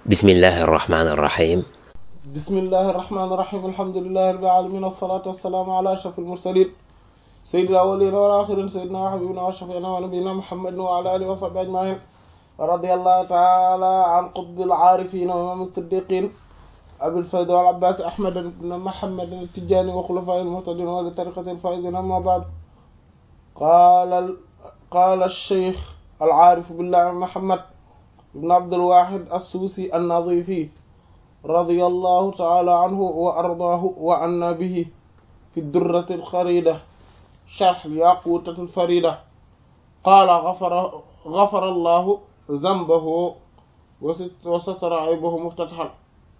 bismillahi arrahmani irrahim bismillahi irrahmani irrahim alhamdulillahi rabbil alamin wassalatu wassalamu ala ashrafil mursalin sayyidil awwalin wal akhirin sayyidina wa habibina wa shafi'ina wa nabiyyina muhammadin wa ala alihi wa sahbihi ajma'in radiyallahu ta'ala an qutbil arifin wa imam as-siddiqin abil fayd wal abbas ahmad ibn muhammad at-tijani wa khulafa'il muhtadin wa li tariqatil faizin amma ba'd qala qala ash-shaykh al-arif billah muhammad ibn abdul wahid as-susi an-nadhifi radiyallahu ta'ala anhu wa ardaahu wa anna bihi fi ad-durrati al-kharida sharh al-yaqutati al-farida qala ghafara ghafara allahu dhanbahu wa satara aybahu muftatahan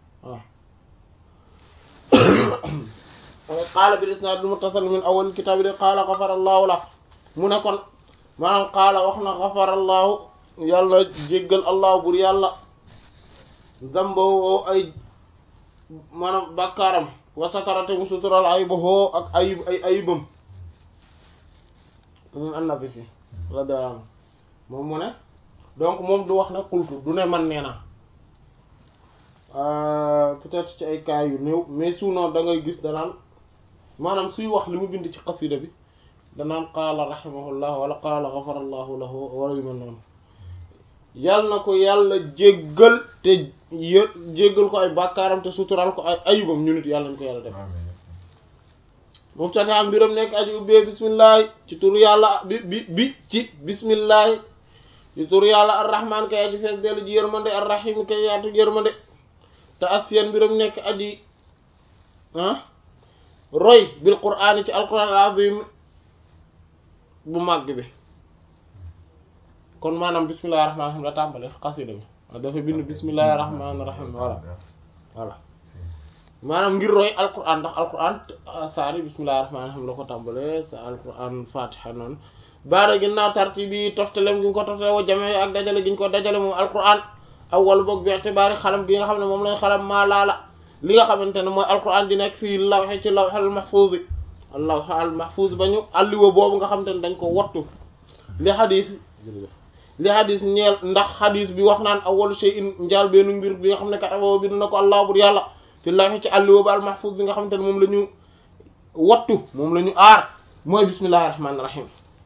qaala bil isnaad al-muttasil min awwal al-kitaab qaala ghafara allahu lahu mu ne kon maanaam qaala wax na ghafara allahu yàlla jéggal allah bur yàlla zamboo ay maanaam bàkkaaram wasatarate mu sutural ayibahoo ak ayib ay ayibam moom annabi fi radiyallahu anhu moom mu ne donc moom du wax ne xultu du ne man nee na peut-être ci ay cas yu néew mais sinon da ngay gis danaan maanaam suy wax li mu bind ci xasida bi danaan qaala rahimahullah wala qaala gafarallahu lahu wala yu mel noonu yàlla na ko yàlla jéggal te yë jéggal ko ay bàkkaaram te sutural ko ay ayubam ñu nit yàlla nañ ko yàlla def muftata mbiram nekk aji ubbee bismillahi ci tur yàlla bi bi bi ci bismillahi ci tur yàlla arrahman kay aji fees dellu ji yërmande arrahim kay yaatu yërmande te asiyan mbiram nekk aji ah roy bil qur'aan ci alquran al azim bu màgg bi kon maanaam bismillahi rahmaani rahiim la tàmbale xasida bi waaw dafa bind bismillahi rahmaani rahiim voilà voilà maanaam ngir roy alquran ndax alquran saari bismillahi rahmaani rahiim la ko tàmbale sa alquran fatiha noonu baada ginnaaw tarti bi toftalem gi ñu ko toftale wa jamee ak dajale gi ñu ko dajale moom alquran awwal boog bi itibaari xalam gi nga xam ne moom lañ xalam maa laala li nga xamante ne mooy alquran di nekk fii lawxe ci lawxal mahfuuz bi lawx al mahfuuz ba ñu alliwa boobu nga xamante ne dañ ko wattu li xadiis li xadis ñeel ndax xadis bi wax naan awwalu shay'in njaal beenu mbir bi nga xam ne kataba bind na ko allah bur yàlla fi lawhi ci àlliwa ba al mahfuz bi nga xamante ne moom la ñu wattu moom la ñu aar mooy bismillahi rahmaani rahim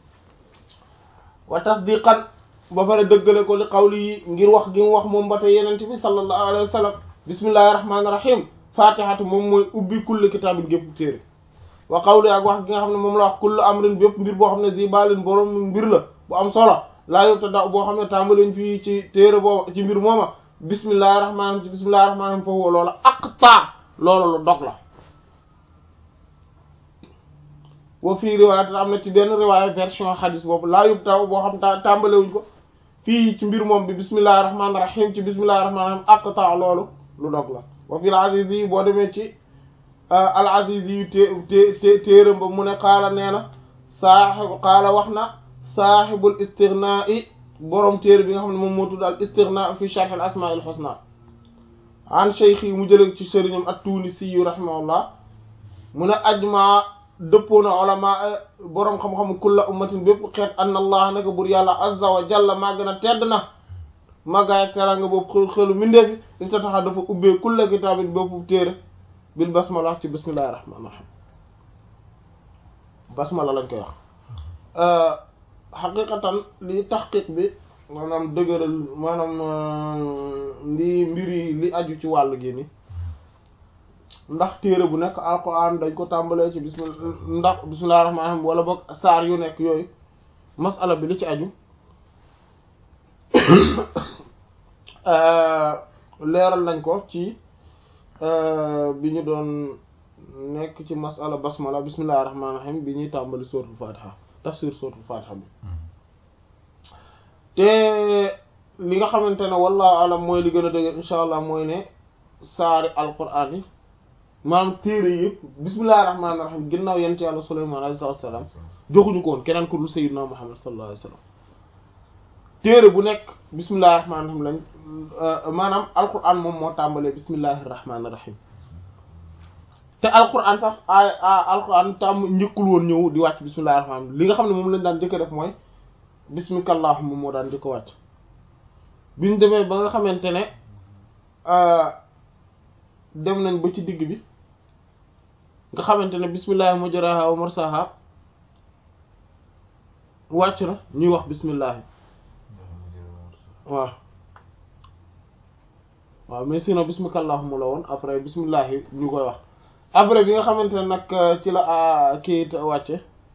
wa tasdiqan ba pare dëggale ko li qawli yi ngir wax gi mu wax moom ba tey yenente bi sallallahu alayhi wa sallam bismillahi rahmaani rahim fatihatu moom mooy ubbi kulli kitaabin gépp téere wa qawli ak wax gi nga xam ne moom la wax kullu amrin bépp mbir boo xam ne zibalin borom mbir la bu am solo laa yóbbu te daw boo xam ne tàmbaliñ fii ci téere booba ci mbir mooma bismillahi rahmaani ci bismillahi rahmaani rahim foofu loola aqta loolu lu dog la wa fii riwaayat am na ci benn riwaaya version xadis boobu laa yóbbu taw boo xam ta tàmbalewuñ ko fii ci mbir moom bi bismillahi rahmaani rahim ci bismillahi rahmaani rahim aqta loolu lu dog la wa fii al aziz yi boo demee ci al aziz yi té té téeram ba mu ne qaala nee na saaxibu qaala wax na saaxibul istighnaa i borom téere bi nga xam ne moom moo tudd al istighnaa fi sharh al asmaa al husna an cheikh yi mu jële ci sëriñam at-Tunisi yu rahimahullah mu ne ajma dëppoo na ulama borom xam-xam kulla ummatin bépp xeet anna allah naka bur yàlla azza wa jalla maa gën a tedd na màggaay ak teraanga boobu xel xelu mindeefi li ta taxa dafa ubbee kulla kitaabin bépp téere bil basmala ci bismillahi rahmaani rahim basmala lañ koy wax xaqiqatan li taxqiq bi maanaam dëgëral maanaam li mbiri li aju ci wàll gi ni ndax téere bu nekk alquran dañ ko tàmbalee ci bismillah ndax bismillahir rahmanir rahim wala boog saar yu nekk yooyu masala bi li ci aju leeral nañ ko ci bi ñu doon nekk ci masala basmala bismillahir rahmanir rahim bi ñuy tàmbali suratul fatiha tafsir suratul fatiha bi te li nga xamante ne wallahu alam mooy li gën a dëgg insha allah mooy ne saari alquran yi maanaam téere yëpp bismillahi rahmaani rahim ginnaaw yent yàlla suleymaan alayhi salaatu wa salaam joxuñu ko woon keneen ku dul sayyidina muhammad sallallahu alayhi wa sallam téere bu nekk bismillahi rahmaani rahim lañ maanaam alquran moom moo tàmbalee bismillahi rahmaani rahim te alquran sax ay alquran tàmm njëkkul woon ñëw di wàcc bismillahi rahmaani rahim li nga xam ne moom lañ daan njëkk def mooy bismika allahumma moo daan njëkk wàcc biñ demee ba nga xamante ne dem nañ ba ci digg bi nga xamante ne bismillahi mujraha wa mursaha wàcc na ñuy wax bismillahi waaw waaw mais sinon bismika allahumma la woon après bismillahi ñu koy wax après bi nga xamante ne nag ci la kii wàcce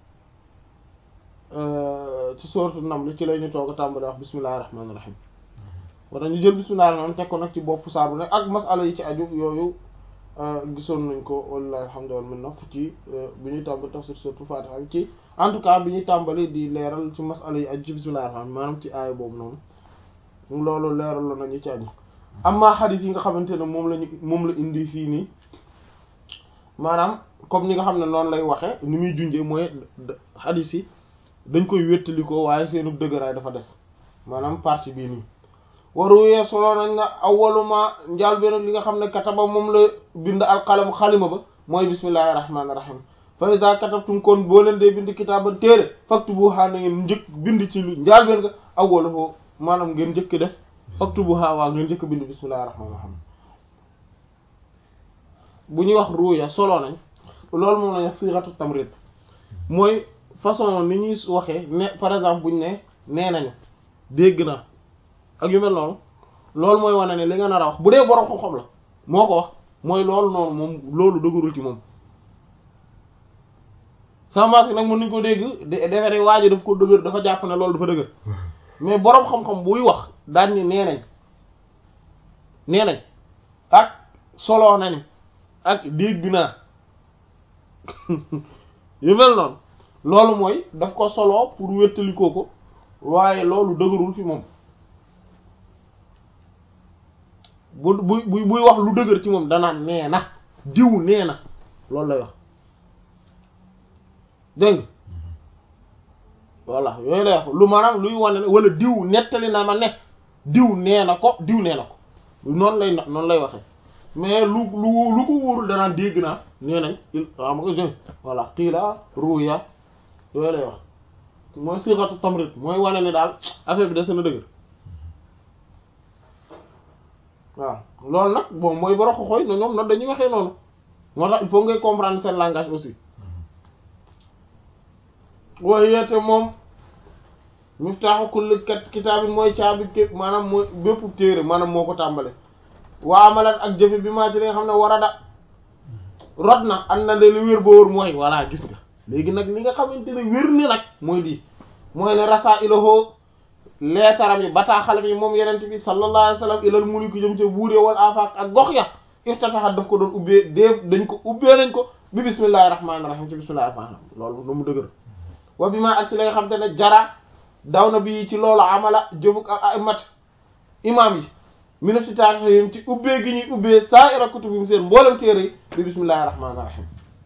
ci sourate Naml ci lay ñu toog a tàmbali wax bismillahi rahmaani rahim wala ñu jël bismillahi rahmaani teg ko nag ci bopp saar bu nekk ak masala yi ci aju yooyu gisoon nañ ko wallahi alhamdu wal minna ci bi ñuy tàmbali tafsir sourate Fatiha ci en tout cas bi ñuy tàmbali di leeral ci masala yi aju ci bismillahi rahmaani maanaam ci aaya boobu noonu loolu leeral la nañu ci aju amma xadis yi nga xamante ne moom lañu moom la indi fii nii maanaam comme ni nga xam ne noonu lay waxe ni muy junjee mooy xadis yi dañ koy wéttalikoo waaye seenu dëgëraay dafa des maanaam partie bii nii waruwee solo nañ na awwaluma njaal benn li nga xam ne kataba moom la bind alqalamu xalima ba mooy bismillahi rahmaani rahim fa iza katabtum kon boo leen dee bind kitaaban téere faktubuha na ngeen njëkk bind ci lu njaal benn nga awwalahu maanaam ngeen njëkk def faktubuha waa ngeen njëkk bind bismillahi rahmaani rahim bu ñuy wax ruuya solo nañ loolu moom lañ wax sighatu tamrid mooy façon ni ñuy waxee ne par exemple buñ ne nee nañu dégg naa ak yu mel noonu loolu mooy wane ne li nga nar a wax bu dee borom xam-xam la moo ko wax mooy loolu noonu moom loolu dëgërul ci moom sama maas nag mën nañu ko dégg defe ne waa ji daf ko dëgër dafa jàpp ne loolu dafa dëgër mais borom xam-xam buy wax daan ni nee nañ nee nañ ak solo nañu ak dégg naa yu mel noonu loolu mooy daf ko solo pour wéttalikoo ko waaye loolu dëgërul fi moom bu bu buy wax lu dëgër ci moom danaan nee na diw nee na loolu lay wax dégg nga voilà yooyu lay wax lu maanaam luy wane ne wala diw nettali na ma ne diw nee na ko diw nee na ko noonu lay noonu lay waxe mais lu lu lu ko wóorul danaan dégg naa nee nañ il am nga voilà xiila ruya yooyu lay wax mooy siixatu tamrit mooy wane ne daal affaire bi des na dëgër waaw loolu nag bon mooy boro xoxoy no ñoom noonu dañuy waxee noonu moo tax il faut ngay comprendre seen langage aussi waaye yeete moom miftaaxu kulli kat kitaabin mooy caabi képp maanaam mooy bépp téere maanaam moo ko tàmbale waa amalan ak jëfe bi maa ci li nga xam ne war a da rod na am na de lu wér ba wóor mooy voilà gis nga léegi nag li nga xamante ne wér ni nag mooy lii mooy ne rasa ilahoo leetaram yi bataaxalam yi moom yenent bi sallallahu alayhi wa sallam ilal mulki jëm ca buuree wal afaq ak gox ya iftatahat daf ko doon ubbee dee dañ ko ubbee nañ ko bi bismillahi rahmaani rahim ci bismillahi rahmaani rahim loolu nu mu dëgër wa bi maa ak ci la nga xam te ne jara daw na bi ci loolu amala jëfuk ak aimat imam yi mina si taarixim ci ubbee gi ñuy ubbee saa ira kutubim seen mboolem téere yi bi bismillahi rahmaani rahim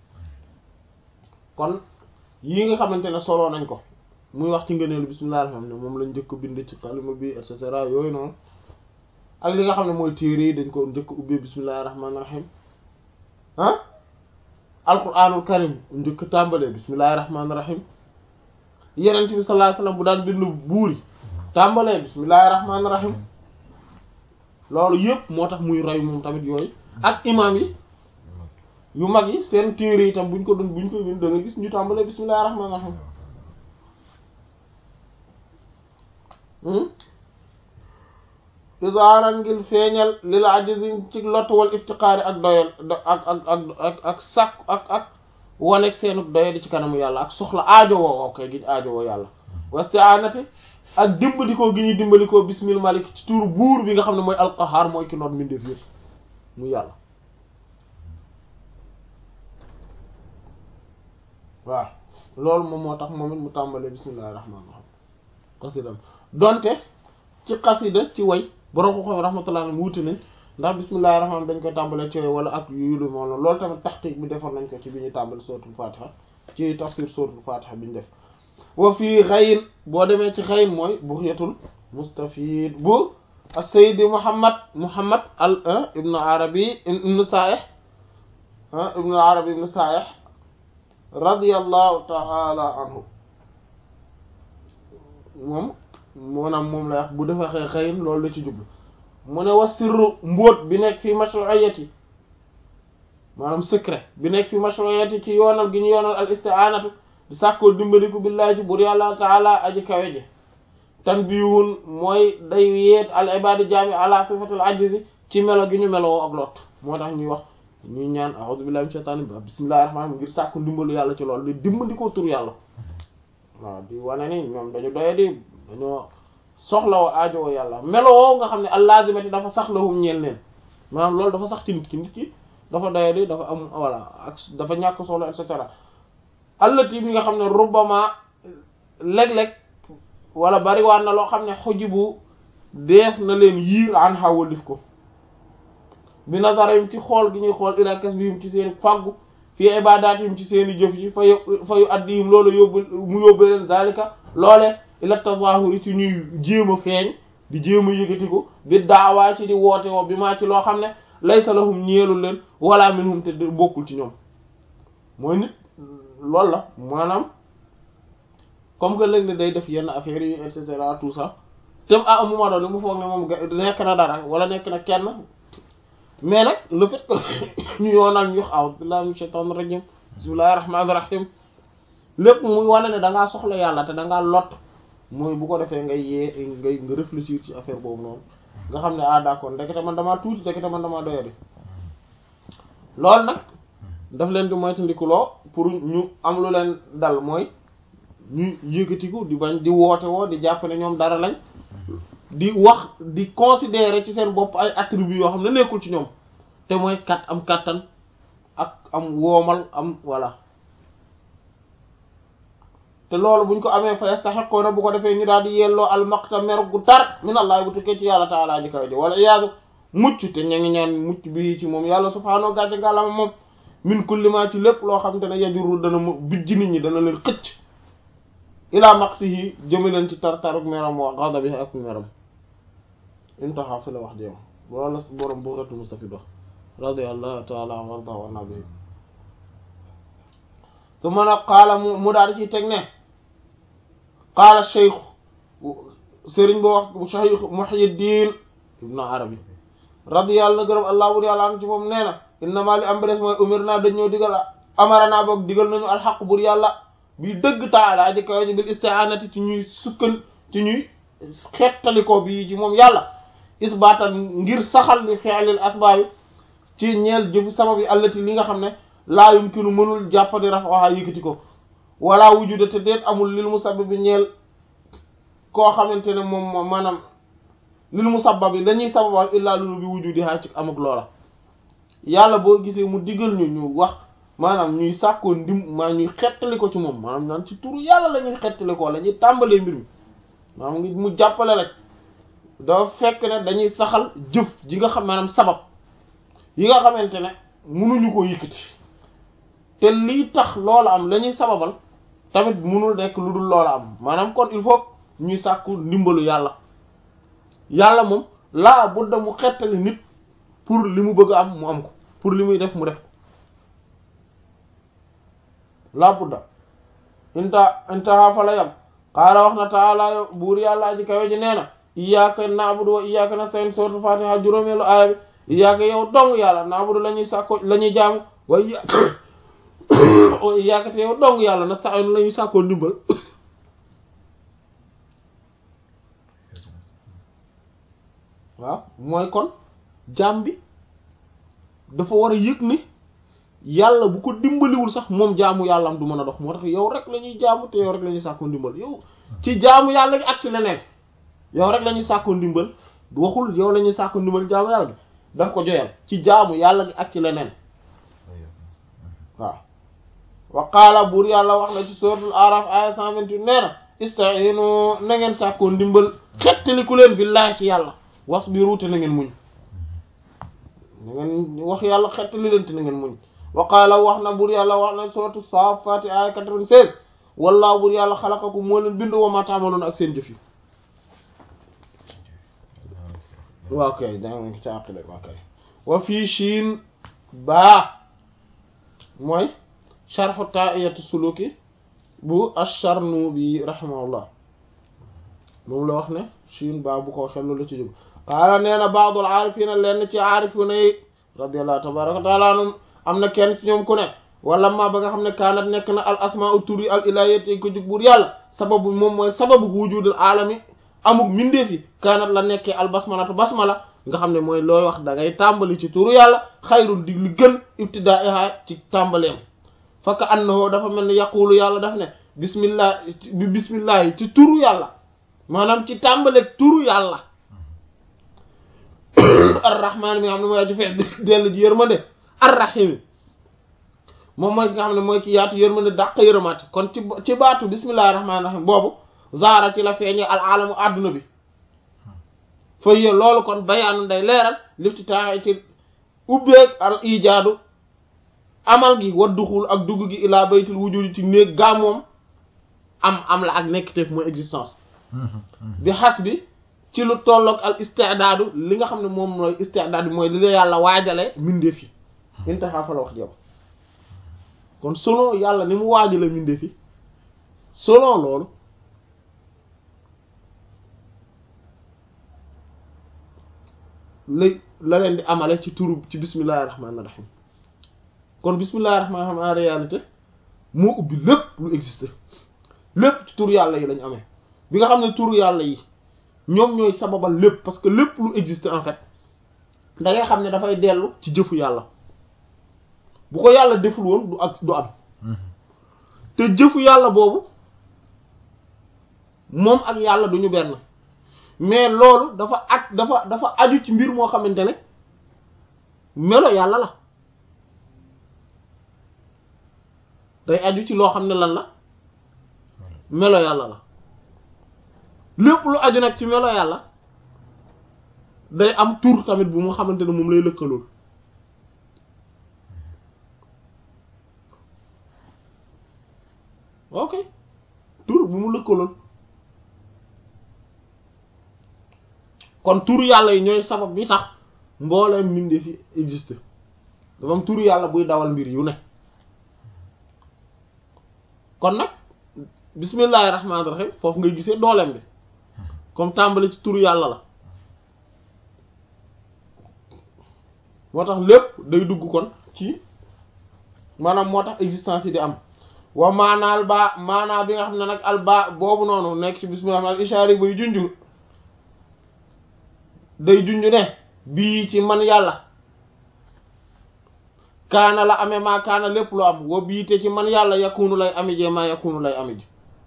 kon yii nga xamante ne soloo nañ ko muy wax ci ngëneelu bismillahi rahmaani rahim moom lañ njëkk bind ci kalima bi et cetera yooyu noonu ak li nga xam ne mooy téere yi dañ ko njëkk ubbee bismillahi rahmaani rahim ah alquranul karim njëkk tàmbalee bismillahi rahmaani rahim yenent bi sallallahu alayhi wasallam bu daan bind buuri tàmbalee bismillahi rahmaani rahim loolu yëpp moo tax muy roy moom tamit yooyu ak imam yi yu mag yi seen téere yi tam buñ ko doon buñ ko bind da nga gis ñu tàmbalee bismillahi rahmaani rahim isaaran ngir feeñal lil ajizin ci lott wal iftiqaari ak doyal ak ak ak ak ak sàkk ak ak wanek seenu doye di ci kanamu yàlla ak soxla aajo woo ok gi aajo woo yàlla wasti'anati ak dimbalikoo gi ñuy dimbalikoo bismil malik ci tuuru buur bi nga xam ne mooy alqahar mooy ki noot mindeef yëpp mu yàlla waaw loolu moom moo tax moom it mu tàmbalee bismillahi rahmaani rahim xasidam donte ci xasida ci way borom ko xam rahmatullah mu wuti nañ ndax bismillahi rahmaani dañ koy tàmbalee ci way wala ak yu lu moom loolu tamit taxqiq bi defoon nañ ko ci bi ñuy tàmbali suratul fatiha ci tafsir suratul fatiha bi ñu def wa fii xayin boo demee ci xayin mooy buxyatul mustafid bu as-sayyid muhammad muhammad al ibnu arabi ibnu saih ibnu arabi ibnu saih radiyallahu ta'ala anhu moom maanaam moom lay wax bu defa xee xayin loolu la ci jublu mu ne wa sirru mbóot bi nekk fi mashru'iyati maanaam secret bi nekk fi mashru'iyati ci yoonal gi ñu yoonal al isti'anatu di sàkkoo dimbaliku billahi ci bur yàlla taala aji kawe ji tanbihun mooy day yeet al ibadi jaami ala sifatil ajzi ci melo gi ñu meloo ak lot moo tax ñuy wax ñuy ñaan a'udhu billahi minash shaitani bismillahir rahmanir rahim ngir sàkku ndimbalu yàlla ci loolu di dimbandikoo tur yàlla waaw di wane ni ñoom dañu doye di dañoo soxla woo aajo woo yàlla meloo nga xam ne allazimati dafa sax lahum ñeel neen maanaam loolu dafa sax ci nit ki nit ki dafa doye di dafa am voilà ak dafa ñàkk solo et cetera allati bi nga xam ne rubbama léeg-léeg wala bari waan na loo xam ne xujibu deef na leen yiir an xawalif ko bi nazarim ci xool gi ñuy xool ila kasbihim ci seen fàggu fii ibadaatihim ci seen i jëf yi fa yu fa yu addihim loolu yóbbu mu yóbbu leen zalika loole ila tazahuri ci ñuy jéem a feeñ di jéem a yëkkatiku bi daawaa ci di woote woo bi maa ci loo xam ne laysa lahum ñeelul leen wala minhum te bokkul ci ñoom mooy nit loolu la maanaam comme que léeg-léeg day def yenn affaires yi et cetera tout ça te à un moment donné mu foog ne moom nekk na dara wala nekk na kenn mais nag le fait que ñu yoonal ñu wax a'udhu billahi minash shaitanir rajim bismillahir rahmanir rahim lépp muy wane ne da ngaa soxla yàlla te da ngaa lot mooy bu ko defee ngay yee ngay nga réfléchir ci affaire boobu noonu nga xam ne ah d'accord ndekete man damaa tuuti ndekete man damaa doyadi loolu nag daf leen di moytandikuloo pour ñu am lu leen dal mooy ñu yëkkatiku di bañ di woote woo di jàpp ne ñoom dara lañ di wax di considérer ci seen bopp ay attributs yoo xam ne nekkul ci ñoom te mooy kat am kattan ak am woomal am voilà te loolu buñ ko amee fa yastahiquna bu ko defee ñu daal di yelloo al maqta mer gu tar min allah bu tukkee ci yàlla taala ji kaw ji wala iyaadu mucc te ña ngi ñaan mucc bi ci moom yàlla subhaanahu gàcce ngàllama moom min kulli ma ci lépp loo xam te ne yajuru dana mu bijj nit ñi dana leen xëcc ilaa maqtihi jëme leen ci tar-taruk meram wa ghadabihi ak meram intaha fi la wax jéem loolu la borom bughyatul mustafid wax radiyallahu ta'ala anhu warda wa nabihi su mën a qaala mu mu daal ci teg ne qaala cheikh sëriñ boo wax cheikh muhyiddin ibnu arabi radiyallahu na gërëm allah bur yàlla an ci moom nee na innama li am ba des mooy umir naa dañ ñoo digal amarana boog digal nañu alxaq bur yàlla bi dëgg taala aji kawe ji bil isti'anati ci ñuy sukkan ci ñuy xettalikoo bi ci moom yàlla isbaatan ngir saxal li fi'lil asbaabi ci ñeel jëfu sabab yi allati li nga xam ne laa yumkinu mënul jàppandi raf'aha yëkkati ko wala wujuda te déet amul lil musabbabi ñeel koo xamante ne moom maanaam lil musabbabi dañuy sababal illaa lulu bi wujudiha ci amuk loola yàlla boo gisee mu digal ñu ñu wax maanaam ñuy sàkkoo ndim maa ñuy xettali ko ci moom maanaam naan ci turu yàlla la ñuy xettali ko la ñuy tàmbalee mbir mi maanaam ngi mu jàppale la ci dafa fekk ne dañuy saxal jëf ji nga xam maanaam sabab yi nga xamante ne mënuñu ko yëkkati te lii tax loola am la ñuy sababal tamit mënul nekk lu dul loola am maanaam kon il faut ñuy sàkku ndimbalu yàlla yàlla moom laa budda mu xettali nit pour li mu bëgg a am mu am ko pour li muy def mu def ko laa budda inta intaha fa la yam qaala wax na taala buur yàlla aji kawe ji nee na iyyaka na'budu wa iyyaka nasta'in sourate fatiha juróomeelu aaya bi iyyaka yow dong yàlla na'budu la ñuy sàkko la ñuy jaamu wa iyyaka wa iyyaka te yow dong yàlla nasta'in la ñuy sàkkoo ndimbal waaw mooy kon jaam bi dafa war a yëg ni yàlla bu ko dimbaliwul sax moom jaamu yàlla am du mën a dox moo tax yow rek la ñuy jaamu te yow rek la ñuy sàkkoo ndimbal yow ci jaamu yàlla gi ak ci leneen yow rek la ñuy sàkkoo ndimbal waxul yow la ñuy sàkkoo ndimbal jaamu yàlla gi daf ko joyal ci jaamu yàlla gi ak ci leneen waaw wa qaala buur yàlla wax na ci suratul araf aya 128 nee na istainu na ngeen sàkkoo ndimbal xettaliku leen billaahi ci yàlla wasbiru te na ngeen muñ na ngeen wax yàlla xettali leen te na ngeen muñ wa qaala wax na buur yàlla wax na suratul saaffaati aya 96 wallaahu buur yàlla xalaqakum moo leen bind wa maa ta'maluun ak seen jëf yi waaw kay danga ci àqile waaw kay wa fii shiin baa mooy sharhu taa'iyatu suluki bu ash-Sharnubi rahimahullah moom la wax ne shiin baa bu ko waxee loolu la ci jóg qaala nee na baadul aarifina lenn ci aarifuna yi radiyallahu tabaraka wa taala anhum am na kenn ci ñoom ku ne wala ma ba nga xam ne kaanat nekk na al asmaa u tur yi al ilahiyyati ko jug buur yàlla sababu moom mooy sababu wujudul alami amuk mindeef yi kaanat la nekkee al basmalatu basmala nga xam ne mooy looy wax da ngay tàmbali ci turu yàlla xayrul di li gën ibtidaiha ci tàmbaleem fakka annahu dafa mel ni yaqulu yàlla daf ne bismillah bi bismillah yi ci turu yàlla maanaam ci tàmbaleeg turu yàlla arrahman mi nga xam ne mooy aju feex dellu ji yërmande arrahim moom mooy ki nga xam ne mooy ki yaatu yërmande dàq yërëmaati kon ci ci baatu bismillahi rahmaani rahim boobu zaara ci la feeñee al alamu adduna bi fa yé loolu kon bayaanu day leeral lifti taaxe ci ubbeeg al ijaadu amal gi wa duxul ak dugg gi ilaa baytul wujudi ci néeg gaa moom am am la ak nekk teef mooy existence bi xas bi ci lu tolloog al istidaadu li nga xam ne moom mooy istidaad bi mooy li la yàlla waajale mindeef yi intaxaa fa la wax jëm kon selon yàlla ni mu waajale mindeef yi selon loolu lay la leen di amale ci turu ci bismillahi rahmaani rahim kon bismillahi rahmaani rahim en réalité moo ubbi lépp lu existe lépp ci turu yàlla yi lañ amee bi nga xam ne turu yàlla yi ñoom ñooy sababal lépp parce que lépp lu existe en fait da ngay xam ne dafay dellu ci jëfu yàlla bu ko yàlla deful woon du ak du am te jëfu yàlla boobu moom ak yàlla duñu benn mais loolu dafa ak dafa dafa aju ci mbir moo xamante ne melo yàlla la day aju ci loo xam ne lan la melo yàlla la lépp lu aju nag ci melo yàlla day am tur tamit bu mu xamante ne moom lay lëkkalool ok tur bu mu lëkkalool kon tur yàlla yi ñooy sabab bi tax mbooleem mbindeef fi existe dafa am tur yàlla buy dawal mbir yu ne kon nag bismillahi rahmaani rahim foofu ngay gisee dooleem bi comme tàmbali ci tur yàlla la moo tax lépp day dugg kon ci maanaam moo tax existence yi di am wa maanaal baa maanaa bi nga xam ne nag al baa boobu noonu nekk ci bismillah al ishaari bay junju day junju ne bii ci man yàlla kaana la amee maa kaana lépp lu am wa bii te ci man yàlla yakunu lay ami jee maa yakunu lay ami ji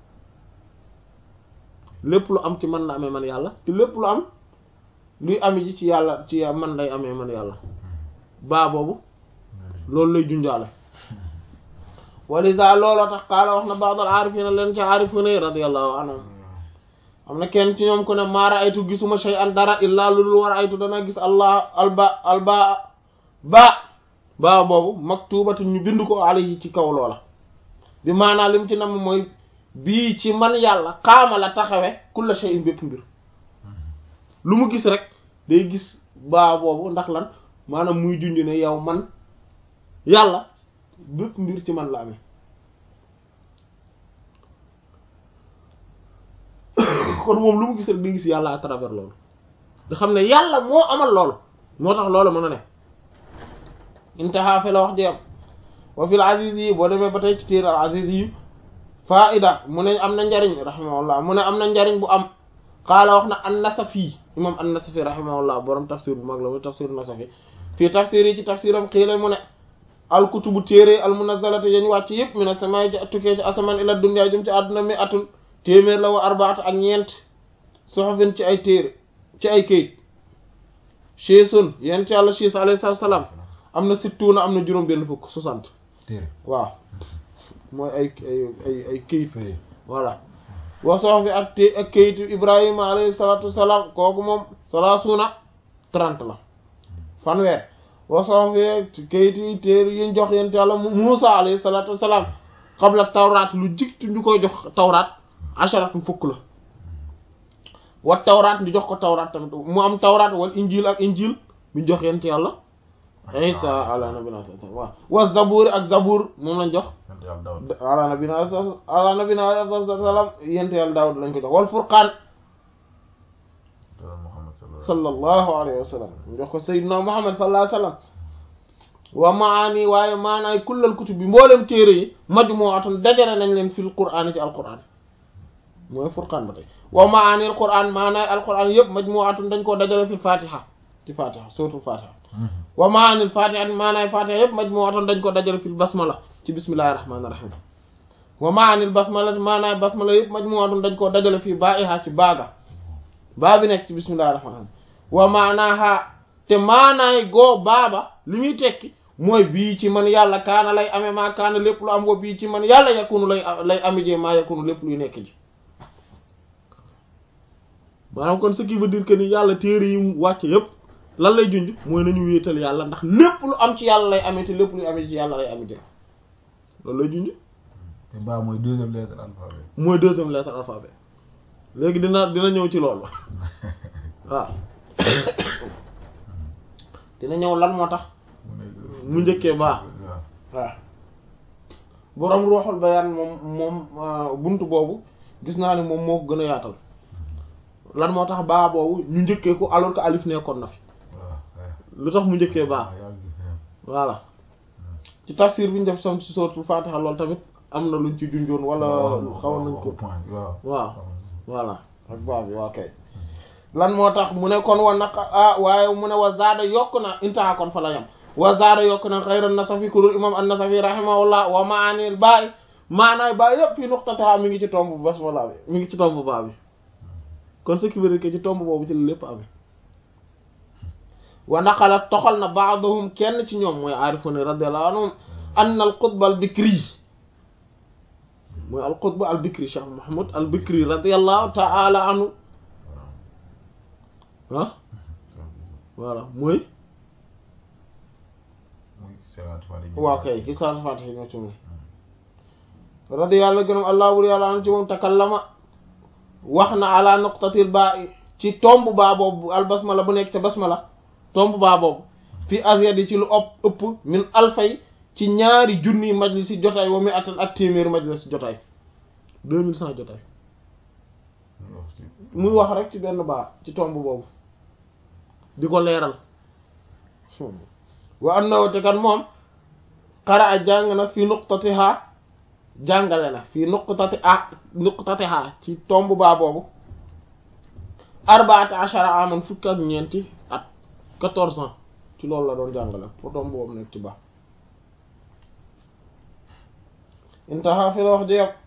lépp lu am ci man la amee man yàlla te lépp lu am luy ami ji ci yàlla ci man lay amee man yàlla baa boobu loolu lay junjaale walisa looloo tax qaala wax na ba'dul aarifina leen ci aarifina yi radiyallahu anhum am na kenn ci ñoom ku ne maa ra'aytu gisuma shay'an dara illaa lu dul war aytu dana gis allah alba alba ba ba boobu maktubatu ñu bind ko alayhi ci kaw loola bi maanaa lim ci nam mooy bii ci man yàlla xaama la taxawe kulla shay'in bépp mbir lu mu gis rek day gis baa boobu ndax lan maanaam muy junj ne yow man yàlla bépp mbir ci man la amee kon moom lu mu gis rek day gis yàlla à travers loolu nga xam ne yàlla moo amal loolu moo tax loolu mën a ne intaha fi la wax jeem wa fil aziz yi boo demee ba tey ci téer al aziz yi faida mu ne am na njariñ rahimahullah mu ne am na njariñ bu am xaala wax na an nasafi imam an nasafi rahimahullah borom tafsir bu mag la mu tafsir nasafi fii tafsir yi ci tafsiram xiila mu ne al kutubu téere al munazzalati yañ wàcc yëpp mi ne samay tukkee ci asamaan ila dunya jëm ci àdduna mi atun téeméer la wa arbaat ak ñeent soxofin ci ay téere ci ay kayit chisun yent yàlla chis alayhi salaam am na sittuuna am na juróom benn fukk soixante téere waaw mooy ay ay ay ay kayit voilà wa soxofi ak té ak kayitu ibrahima alayhi salatu wasalaam kooku moom salaasuuna trente la fanweer wa soxofi kayitu yi téere yiñ jox yent yàlla Muusa alayhi salatu wasalaam qabla tawraat lu jiktu ñu koy jox tawraat asharatun fukk la wa tawraat ñu jox ko tawraat tamit mu am tawraat wal injil ak injil ñu jox yent yàlla isa ala nabina waaw wa zabuur ak zabuur moom lañ jox ala nabina ala nabina sallam yent yàlla daawud lañ ko jox wal furqaan sallallahu alayhi wa sallam mu jox ko sayyidina muhammad sallallahu alayhi wa sallam wa maani waaye maanaay kullal kutub bi mboolem téere yi majmu'atun dajale nañ leen fil qur'aan ci alqur'aan mooy furqaan ba tey wa maani alqur'aan maanaay alqur'aan yëpp majmu'atun dañ koo dajale fil fatiha ci fatiha suratul fatiha wa maani fatiha maanaay fatiha yëpp majmu'atun dañ ko dajale fil basmala ci bismillahir rahmanir rahim wa maani basmala maanaay basmala yëpp majmu'atun dañ koo dajale fii ba'iha ci baaga baa bi nekk ci bismillahir rahmanir rahim wa maanaaha te maanaay goo baaba li muy tekki mooy bii ci man yàlla kaana lay amee maa kaana lépp lu am wa bii ci man yàlla yakunu lay lay amijee maa yakunu lépp luy nekk ji maanaam kon ce qui veut dire que ni yàlla téere yi mu wàcce yépp lan lay junj mooy nañu wéetal yàlla ndax lépp lu am ci yàlla lay amee te lépp luy amee ci yàlla lay amijee loolu lay junj te baa mooy deuxième lettre alphabet mooy deuxième lettre alphabet léegi dina dina ñëw ci loolu waaw dina ñëw lan moo tax mu njëkkee baa waaw boroom ruuxul bayaan moom moom buntu boobu gis naa ne moom moo ko gën a yaatal lan moo tax baa boobu ñu njëkkee ko alors que alif nekkoon na fi lu tax mu njëkkee baa voilà ci tafsir bi ñu def sam ci suratul Fatiha loolu tamit am na luñ ci junjoon wala xawoon nañ ko waaw voilà ak baa bi waa kay lan moo tax mu ne kon wa naq ah waaye mu ne wa zaada yokk na intaha kon fa la yam wa zaada yokk na xayra nasafi kurul imam an-nasafi rahimahullah wa maanil baay maanaay baay yëpp fii nuqtataha mi ngi ci tomb basmala bi mi ngi ci tomb baa bi kon ce qui veut dire que ci tomb boobu ci la lépp amee wa naqala toxal na ba'dahum kenn ci ñoom mooy aarifuna radiyallahu anhum anna al qutb al bikri mooy al qutb al bikri cheikh mahmoud al bikri radiyallahu ta'ala anhu ah voilà mooy waaw kay ki salaat fatiha ñoo ci moom radi yàlla gënam allah bur yàlla an ci moom takallama wax na ala nuqtatil baa ci tomb baa boobu al basmala bu nekk ca basmala tomb baa boobu fi asyadi ci lu ëpp ëpp min alfay ci ñaari junni majlisi jotaay wa mi atan ak téeméeri majlis jotaay deux mille cent jotaay muy wax rek ci benn baa ci tomb boobu di ko leeral wa annahu te kan moom xara a jàng na fi nuqtatiha jàngale na fi nuqtati a nuqtatiha ci tomb baa boobu arbaata ashara aman fukk ak ñeenti at quatorze ans ci loolu la doon jàngale pour tomb boobu nekk ci baax intaha fi la wax ji yëpp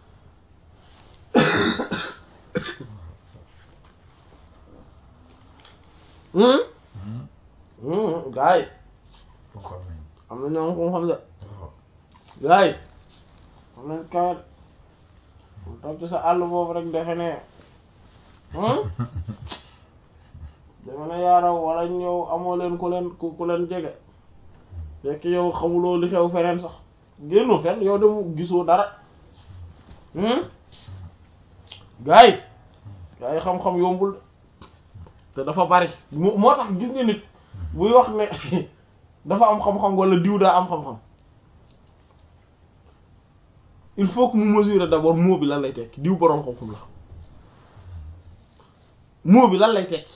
gaa yi am na ñoo ko xam de gaa yi am nañ kawet mu toog ci sa àll boobu rek defe ne defe ne yaaraw wala ñëw amoo leen ku leen ku leen jege fekk yow xamuloo li xew feneen sax génnoo fenn yow dem gisoo dara gaa yi gaa yi xam-xam yombul te dafa bari moo tax gis nga nit buy wax ne dafa am xam-xam wala diw daa am xam-xam il faut que mu mesurer d'abord mot bi lan lay tekki diw boroom xam-xam la mot bi lan lay tekki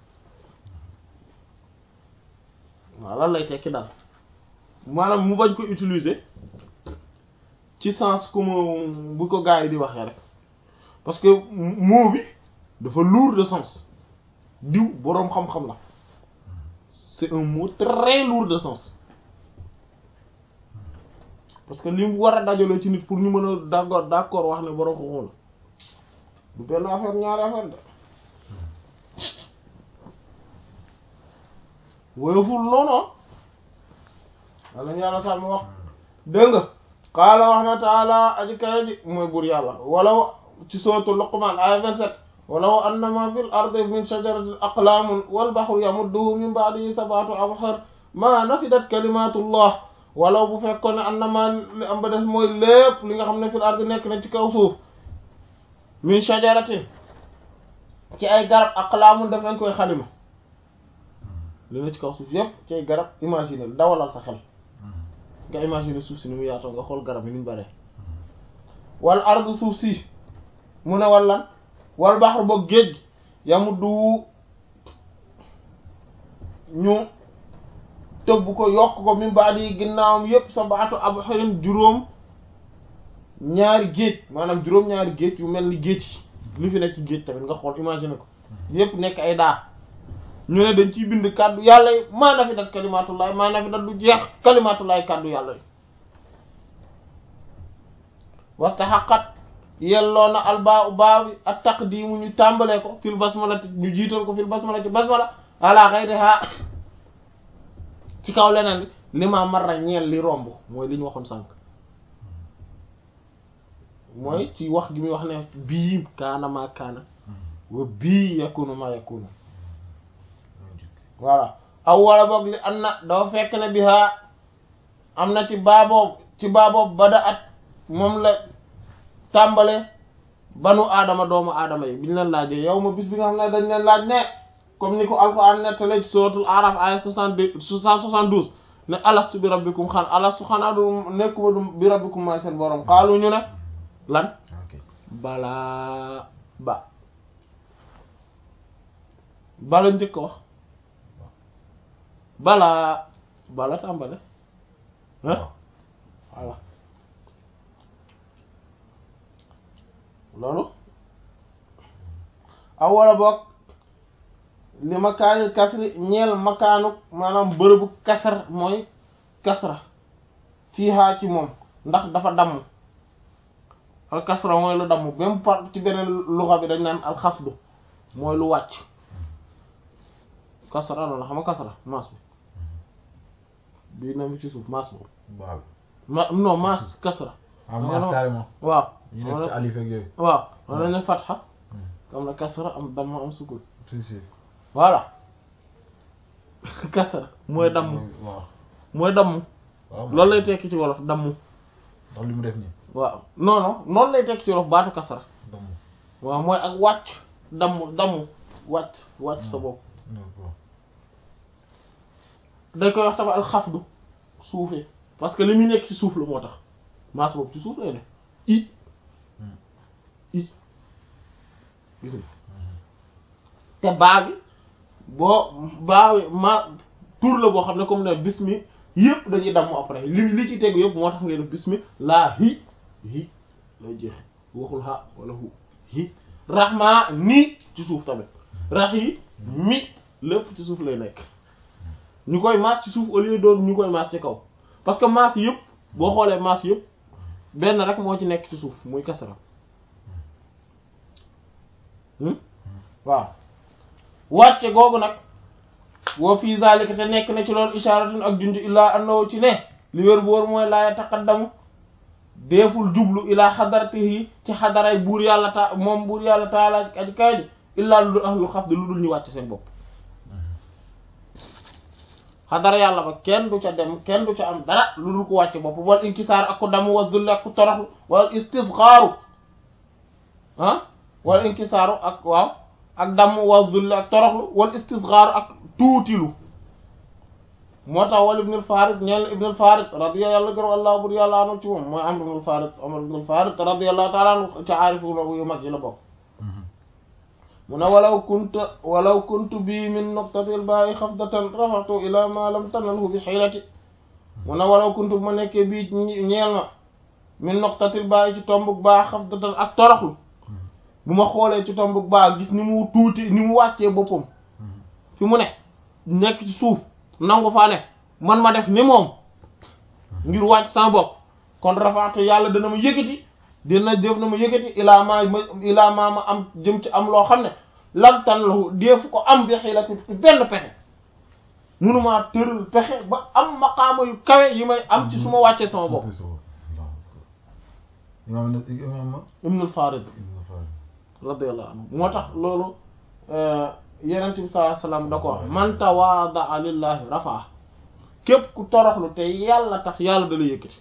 waaw lan lay tekki daal maanaam mu bañ ko utiliser ci sens comme bu ko gars yi di waxee rek parce que mot bi dafa lourd de sens diw boroom xam-xam la c'est un mot très lourd de sens parce que li mu war a dajaloo ci nit pour ñu mën a d'accord d'accord wax ne boroom xam-xam la du benn affaire ñaari affaire de woyoful noonu wala ñu yàlla sàmm wax dégg nga xaala wax na taala aji kaya ji mooy buur yàlla wala ci sootu Luqman aya 27 walaw annama fil ardi min shajaratin aqlamun wal bahru yamudduhu min ba'dihi sab'atu abhar ma nafidat kalimatullah walaw bu fekkoon ne annama li am ba def mooy lépp li nga xam ne fil ardi nekk na ci kaw suuf min shajaratin ci ay garab aqlamun def nañ koy xalima li na ci kaw suuf yépp ci ay garab imaginer dawalal sa xel nga imaginer suuf si ni mu yaatoo nga xool garab yi ni mu bare wal ardu suuf si mu ne wallan wal baxru boog géej gi yamuddu ñu tëbb ko yokk ko min baadi yi ginnaawam yépp sa baatu abu xarin juróom ñaari géej maanaam juróom ñaari géej yu mel ni géej yi li fi nekk ci géej tamit nga xool imaginer ko yépp nekk ay daa ñu ne dañ ciy bind kàddu yàlla yi maa na fi dat kalimatullahi maa na fi dat du jeex kalimatullahi kàddu yàlla yi wastaxaqat yelloo na albaa u baa bi ak taqdimu ñu tàmbalee ko fil basmalati ñu jiital ko fil basmalati basmala ala ghayriha ci kaw leneen li ma marra ñeel li romb mooy li ñu waxoon sànq mooy ci wax gi muy wax ne bii kaana ma kaana wa bii yakunu ma yakunu voilà aw wala boog li an na dafa fekk ne bi haa am na ci baaboob ci baaboob bada at moom la tàmbale banu aadama doomu aadama yi biñu leen laajee yow ma bis bi nga xam ne dañ leen laaj ne comme ni ko alquran nettale ci suratul araf aya soixante-deux cent soixante-douze ne alastu bi rabbikum xan alastu xanaa du nekkuma du bi rabbikum maay seen borom xaalu ñu ne lan balaa ba bala njëkk a wax balaa bala tàmbale ah voilà loolu aw wala boog li makaani kasri ñeel makaanu maanaam bërëbu kasar mooy kasra fii haa ci moom ndax dafa damm al kasra mooy lu damm même par ci beneen luxa bi dañ naan al xafdu mooy lu wàcc kasra noonu xam nga kasra maas bi bii na mi ci suuf maas boobu waaw ma non maas kasra ah maas carrément waaw ñu nekk ci alif ak yooyu waaw man nañu fatxa am na kasra am damm am sukun si si voilà kasra mooy damm waaw mooy damm waaw loolu lay tekki ci wolof damm ndax li mu def nii waaw non non noonu lay tekki ci wolof baatu kasra damm waaw mooy ak wàcc damm damm wàcc wàcc sa bopp d'accord dañ koy wax tamit al xafdu suufee parce que li muy nekk ci suuf la moo tax maas boobu ci suuf lay ne i i gis nga te baa bi boo baa bi ma tur la boo xam ne comme ne bismi yëpp dañuy damm après li li ci tegu yëpp moo tax ngay def bismi laa hi hi lay jeexe waxul ha wala hu hi rahma ni ci suuf tamit rahi mi lépp ci suuf lay nekk ñu koy maas ci suuf au lieu doon ñu koy maas ci kaw parce que maas yëpp boo xoolee maas yëpp benn rek moo ci nekk ci suuf muy kasara waaw wàcce googu nag woo fii zalika te nekk na ci loolu isharatun ak junj illaa annahu ci ne li wér bu wóor mooy laa yataqaddamu deeful jublu ilaa xadaratihi ci xadaray buur yàlla ta moom buur yàlla taala aji kaay ji illaa lu dul ahlul xafd lu dul ñu wàcc seen bopp xadara yàlla ba kenn du ca dem kenn du ca am dara lu dul ko wàcc bopp wal inkisaar ak ko damm wa zulli ak ku toroxlu wal istisxaaru ah wal inkisaaru ak waaw ak damm wa zulli ak toroxlu wal istisxaaru ak tuutilu moo tax wal ibnul farid ñeel ibnul farid radiya yàlla gërëm allah bur yàlla anu ci moom mooy amr ibnul farid amr ibnul farid radiyallahu taala anhu ca aarifu yu mag yi la bokk mu ne walaw kuntu walaw kuntu bii min nuqtatil baayi xafdatan rafaxtu ila ma lam tanalhu bi xiilati mu ne walaw kuntu bu ma nekkee bii ñeel ma min nuqtatil baayi ci tombug baa xafdatan ak toroxlu bu ma xoolee ci tombug baa gis ni mu tuuti ni mu wàccee boppam fi mu ne nekk ci suuf nangu faa ne man ma def ni moom ngir wàcc sama bopp kon rafaxtu yàlla dana ma yëkkati dina def na ma yëkkati ilaa maa ma ilaa maa ma am jëm ci am loo xam ne lam tan lahu deefu ko am bi xiilati benn pexe munumaa tëral pexe ba am maqaama yu kawe yi may am ci su ma wàccee sama bopp imaam na imaam ma ibnul farid radiyallahu anhu moo tax loolu yenent bi sallallahu alayhi wasallam da ko wax man tawaada lillahi rafaa képp ku toroxlu te yàlla tax yàlla da la yëkkati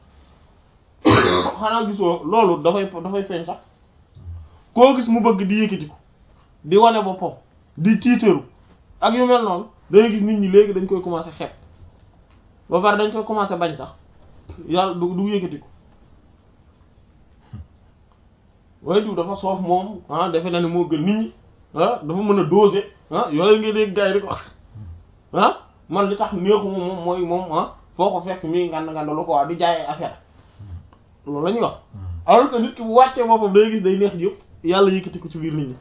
xanaa gisoo loolu dafay dafay feeñ sax koo gis mu bëgg di yëkkati ko di wane boppam di tiitaru ak yu mel noonu dangay gis nit ñi léegi dañ koy commencer xeeb ba pare dañ koy commencer bañ sax yàlla du du yëkkati ko waaye diw dafa soof moom ah defe na ne moo gën nit ñi ah dafa mën a doser ah yooyu nga dégg gars yi di ko wax ah man li tax neexuma moom mooy moom ah foo ko fekk mii ngand ngand lu ko wax di jaay ay affaire loolu la ñuy wax alors que nit ki bu wàccee boppam day gis day neex yëpp yàlla yëkkati ko ci biir nit ñi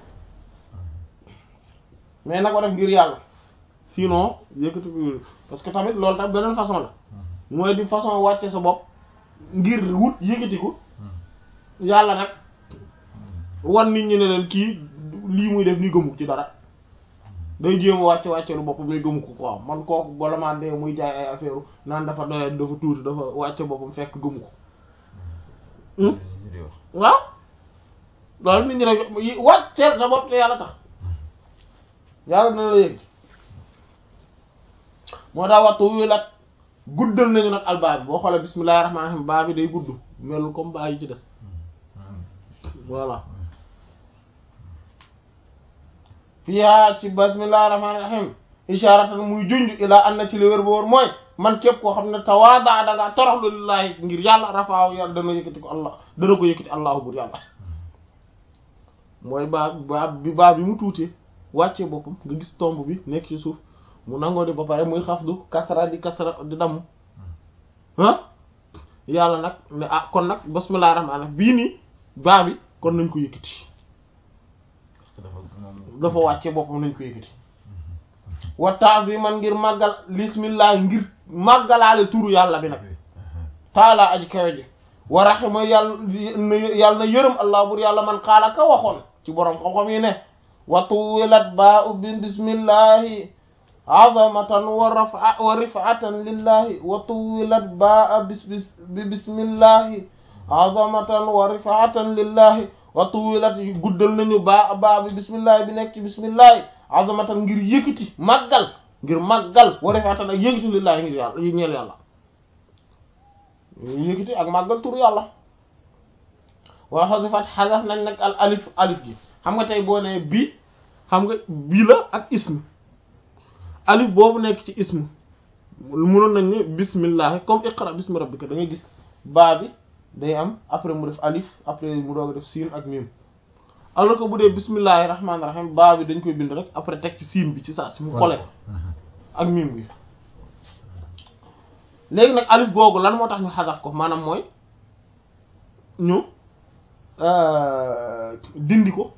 mais na ko def ngir yàlla sinon yëkkati ko parce que tamit loolu tam beneen façon la mooy di façon wàcce sa bopp ngir wut yëkkati ko yàlla nag wan nit ñi ne leen kii lii muy def ni gëmu ci dara day jéem a wàcce wàcce lu boppam mais gëmu ko quoi man kooku bala maa dee muy jaay ay affaire naan dafa doyat dafa tuuti dafa wàcce boppam fekk gëmu ko ñu di wax waaw loolu nit ñi nag wàcceel sa bopp te yàlla tax yàlla dina la yëg moo daa waxtu wi lat guddal nañu nag albaab bi boo xoolee bismillahir rahmanir rahim baa bi day gudd melul comme baa yi ci des voilà fiihaa ci bismillahir rahmanir rahim isharatan muy junj ilaa an na ci li wér ba wóor mooy man képp koo xam ne tawaada da ngaa toroxlu lillahi ngir yàlla rafaaw yàlla dana yëkkati ko allah dana ko yëkkati allahu bur yàlla mooy baa baa bi baa bi mu tuutee wàccee boppam nga gis tomb bi nekk ci suuf mu nangoo di ba pare muy xafdu kasra di kasra di damm ah yàlla nag ne ah kon nag bismillahir rahmanir rahim bii nii baa bi kon nañ ko yëkkati parce que dafa moom dafa wàcce boppam nañ ko yëkkati wa ta'ziman ngir màggal bismillah ngir màggalaale turu yàlla bi nag taalaa aji kawe ji wa rahima yàlla na yàlla na yërëm allah bur yàlla man xaala ka waxoon ci borom xam-xam yi ne wa tuwilat baa u bi bismillahi azamatan wa rafa wa rifatan lillahi wa tuwilat baa bis bis bi bismillahi azamatan wa rifatan lillahi wa tuwilat guddal nañu baa baa bi bismillahi bi nekk ci bismillahi azamatan ngir yëkkati màggal ngir màggal wa rifatan ak yëkkati lillahi ngir yàlla yi ñeel yàlla yëkkati ak màggal tur yàlla wa xasifat xasaf nañ nag al alif alif gi xam nga tey boo nee bi xam nga bii la ak ism alif boobu nekk ci ism mënoon nañ ne bismillah comme iqra bismi rabbika da ngay gis baa bi day am après mu def alif après mu doog a def siin ak mim alors que bu dee bismillahi rahmaani rahim baa bi dañ koy bind rek après teg ci siin bi ci saa si mu xole ak mim bi léegi nag alif googu lan moo tax ñu xasaf ko maanaam mooy ñu dindi ko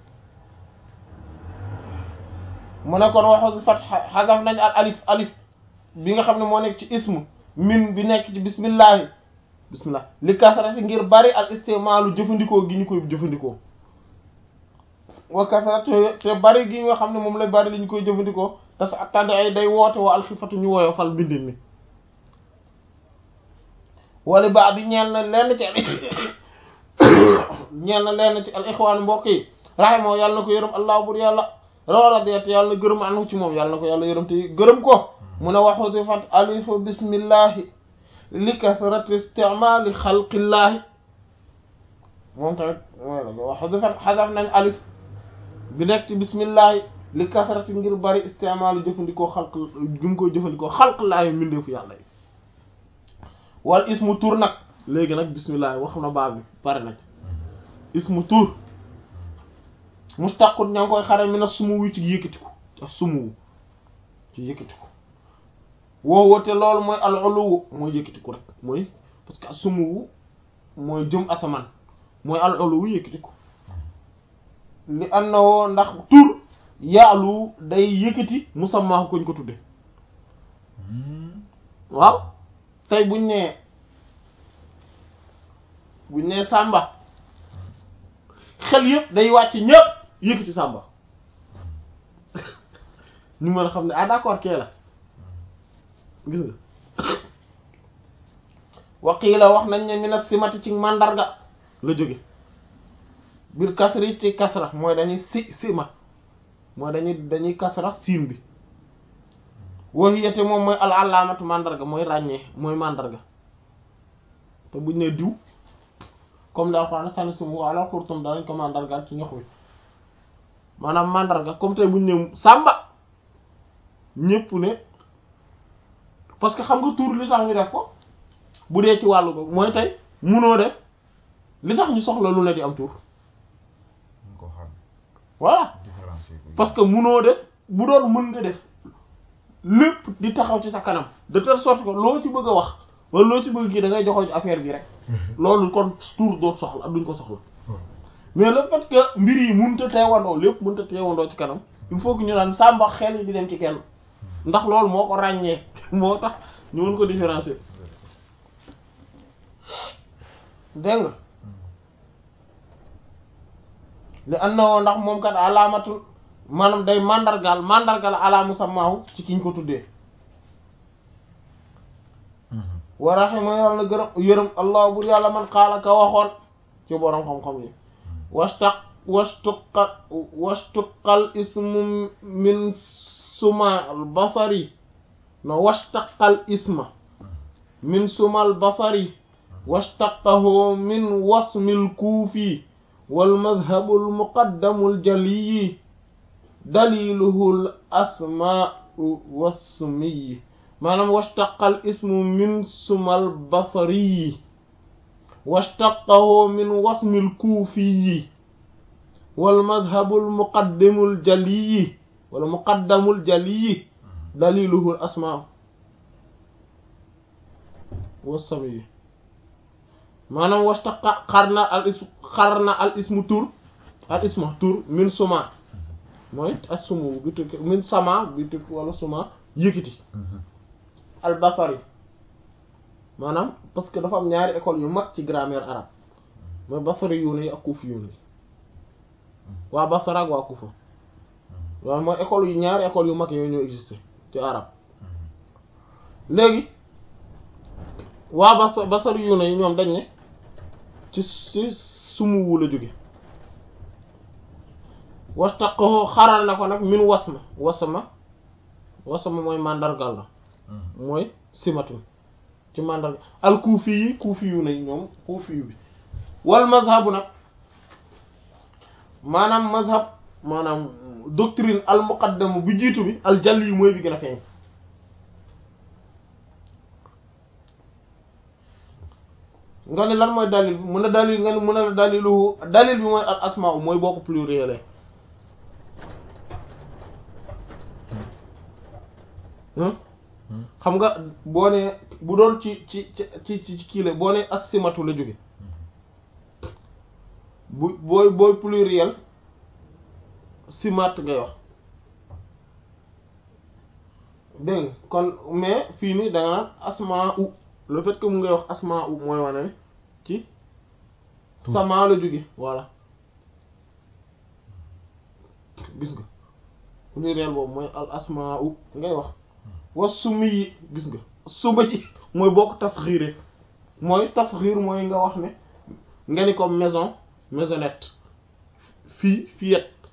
mu ne kon waxu fat xasaf nañ al alif alif bi nga xam ne moo nekk ci ismu min bi nekk ci bismillahi bismillah li kasarati ngir bari al istimaalu jëfandikoo gi ñu koy jëfandikoo wa kasarati te bari gi nga xam ne moom la bari li ñu koy jëfandikoo te sa tàdd ay day woote wa alxifatu ñu woyo fal mbindin mi wala baa bi ñeel na lenn ci ñeel na lenn ci al ixwaan mbokk yi raximoo yàlla na ko yërëm allah bur yàlla rawladiyat yàlla na gërëm anu ci moom yàlla na ko yàlla yërëm te gërëm ko mu ne waxuti fat alifu bismillahi li kasrati isticmali xalqillahi moom tamit mooy la waxuti fat xasaf nañ alif bi nekk ci bismillahi li kasrati ngir bari isticmalu jëfandikoo xalq gi mu koy jëfandikoo xalqillaahi mbindeefu yàlla yi wal ismu tur nag léegi nag bismillah wax na baab bi pare na ci ismu tur mustaqut ña ngi koy xare mi na sumu wu ci yëkkatiku ak sumu ci yëkkatiku woowu te loolu mooy al uluwu mooy yëkkatiku rek mooy parce que sumu mooy jëm asamaan mooy al uluwu yëkkatiku li annawoo ndax tur yaalu day yëkkati musamma koñ ko tudde waaw tey buñ nee buñ nee sàmba xel yëpp day wàcc ñëpp yëkkati sàmba ñu mën a xam ne ah d'accord kee la gis nga waqiila wax nañ ne mina simati ci mandarga la jóge biir kasri ci kasra mooy dañuy si sima mooy dañuy dañuy kasra siin bi wahiyate moom mooy al alaamatu mandarga mooy ràññee mooy mandarga te buñ ne diw comme daal xanaa sànni sumu wala xurtum danañ ko mandargaal ci ñox wi maanaam mandarga comme tey buñ ne sàmba ñépp ne parce que xam nga tur li tax ñu def ko bu dee ci wàllu boobu mooy tey munoo def li tax ñu soxla lu ne di am tur ñu ko xam voilà différencier ko parce que munoo def bu doon mën nga def lépp di taxaw ci sa kanam de telle sorte que loo ci bëgg a wax wala loo ci bëgg kii da ngay joxoo ci affaire bi rek loolu kon tour doo soxla duñ ko soxla mais le fait que mbir yi mënut a teewandoo lépp mënut a teewandoo ci kanam il faut que ñu naan sàmba xel yi di dem ci kenn ndax loolu moo ko ràññee moo tax ñu mën ko différencier dégg nga li and na woo ndax moom kat alaamatul maanaam day mandargal mandargal ala musammaahu ci kiñ ko tuddee wa rahima yàlla na gërëm yërëm allah bur yàlla man xaala ka waxoon ci borom xam-xam yi wastaq wastuqa wastuqal ismu min suma al basari no wastaqal isma min suma al basari wastaqahu min wasmil kuufi wal madhabul muqaddamul jaliyi daliluhul asmaa'u wasmiyi maanaam wastaqal ismu min sumal basariyi washtaqahu min wasmil kuufiyi wal madhabul muqaddimul jaliyi wala muqaddamul jaliyi daliluhul asmaa wasamiyi maanaam washtaqa xarna al ismu xarna al ismu tur al isma tur min suma mooy as sumu bi tukki min sama bi tukki wala suma yëkkati al basari maanaam parce que dafa am ñaari école yu mag ci grammaire arabe mooy basari yu ne ak kuufi yu ne waa Basra ak waa Kufa waaw mooy école yu ñaari école yu mag yooyu ñoo existé ci arabe léegi waa Bas Basra yu ne ñoom dañ ne ci ci sumuwu la jóge wastaqahu xaral na ko nag min wasma wasma wasma mooy mandargal la mooy simatun ci mandargal al kuufi yi kuufi yu ne ñoom kuufi yu bi wal mazhabu nag maanaam mazhab maanaam doctrine al muqaddam bu jiitu bi al jall yi mooy bi gën a feeñ nga ne lan mooy dalil bi mun a dalil nga ne mun a dalilu dalil bi mooy al asmaa mooy boo ko pluriel xam nga boo ne bu doon ci ci ci ci kii la boo ne asimatu la jóge bu booy booy pluriel simat ngay wax dégg nga kon mais fii nii da nga naan asmaa u le fait que mu ngay wax asmaa u mooy wane ne ci sama la jóge voilà gis nga pluriel boobu mooy al asmaa u ngay wax wa sumi yi gis nga suma ji mooy boo ko tasxiire mooy tasxiir mooy nga wax ne nga ni comme maison maisonnette fii fillette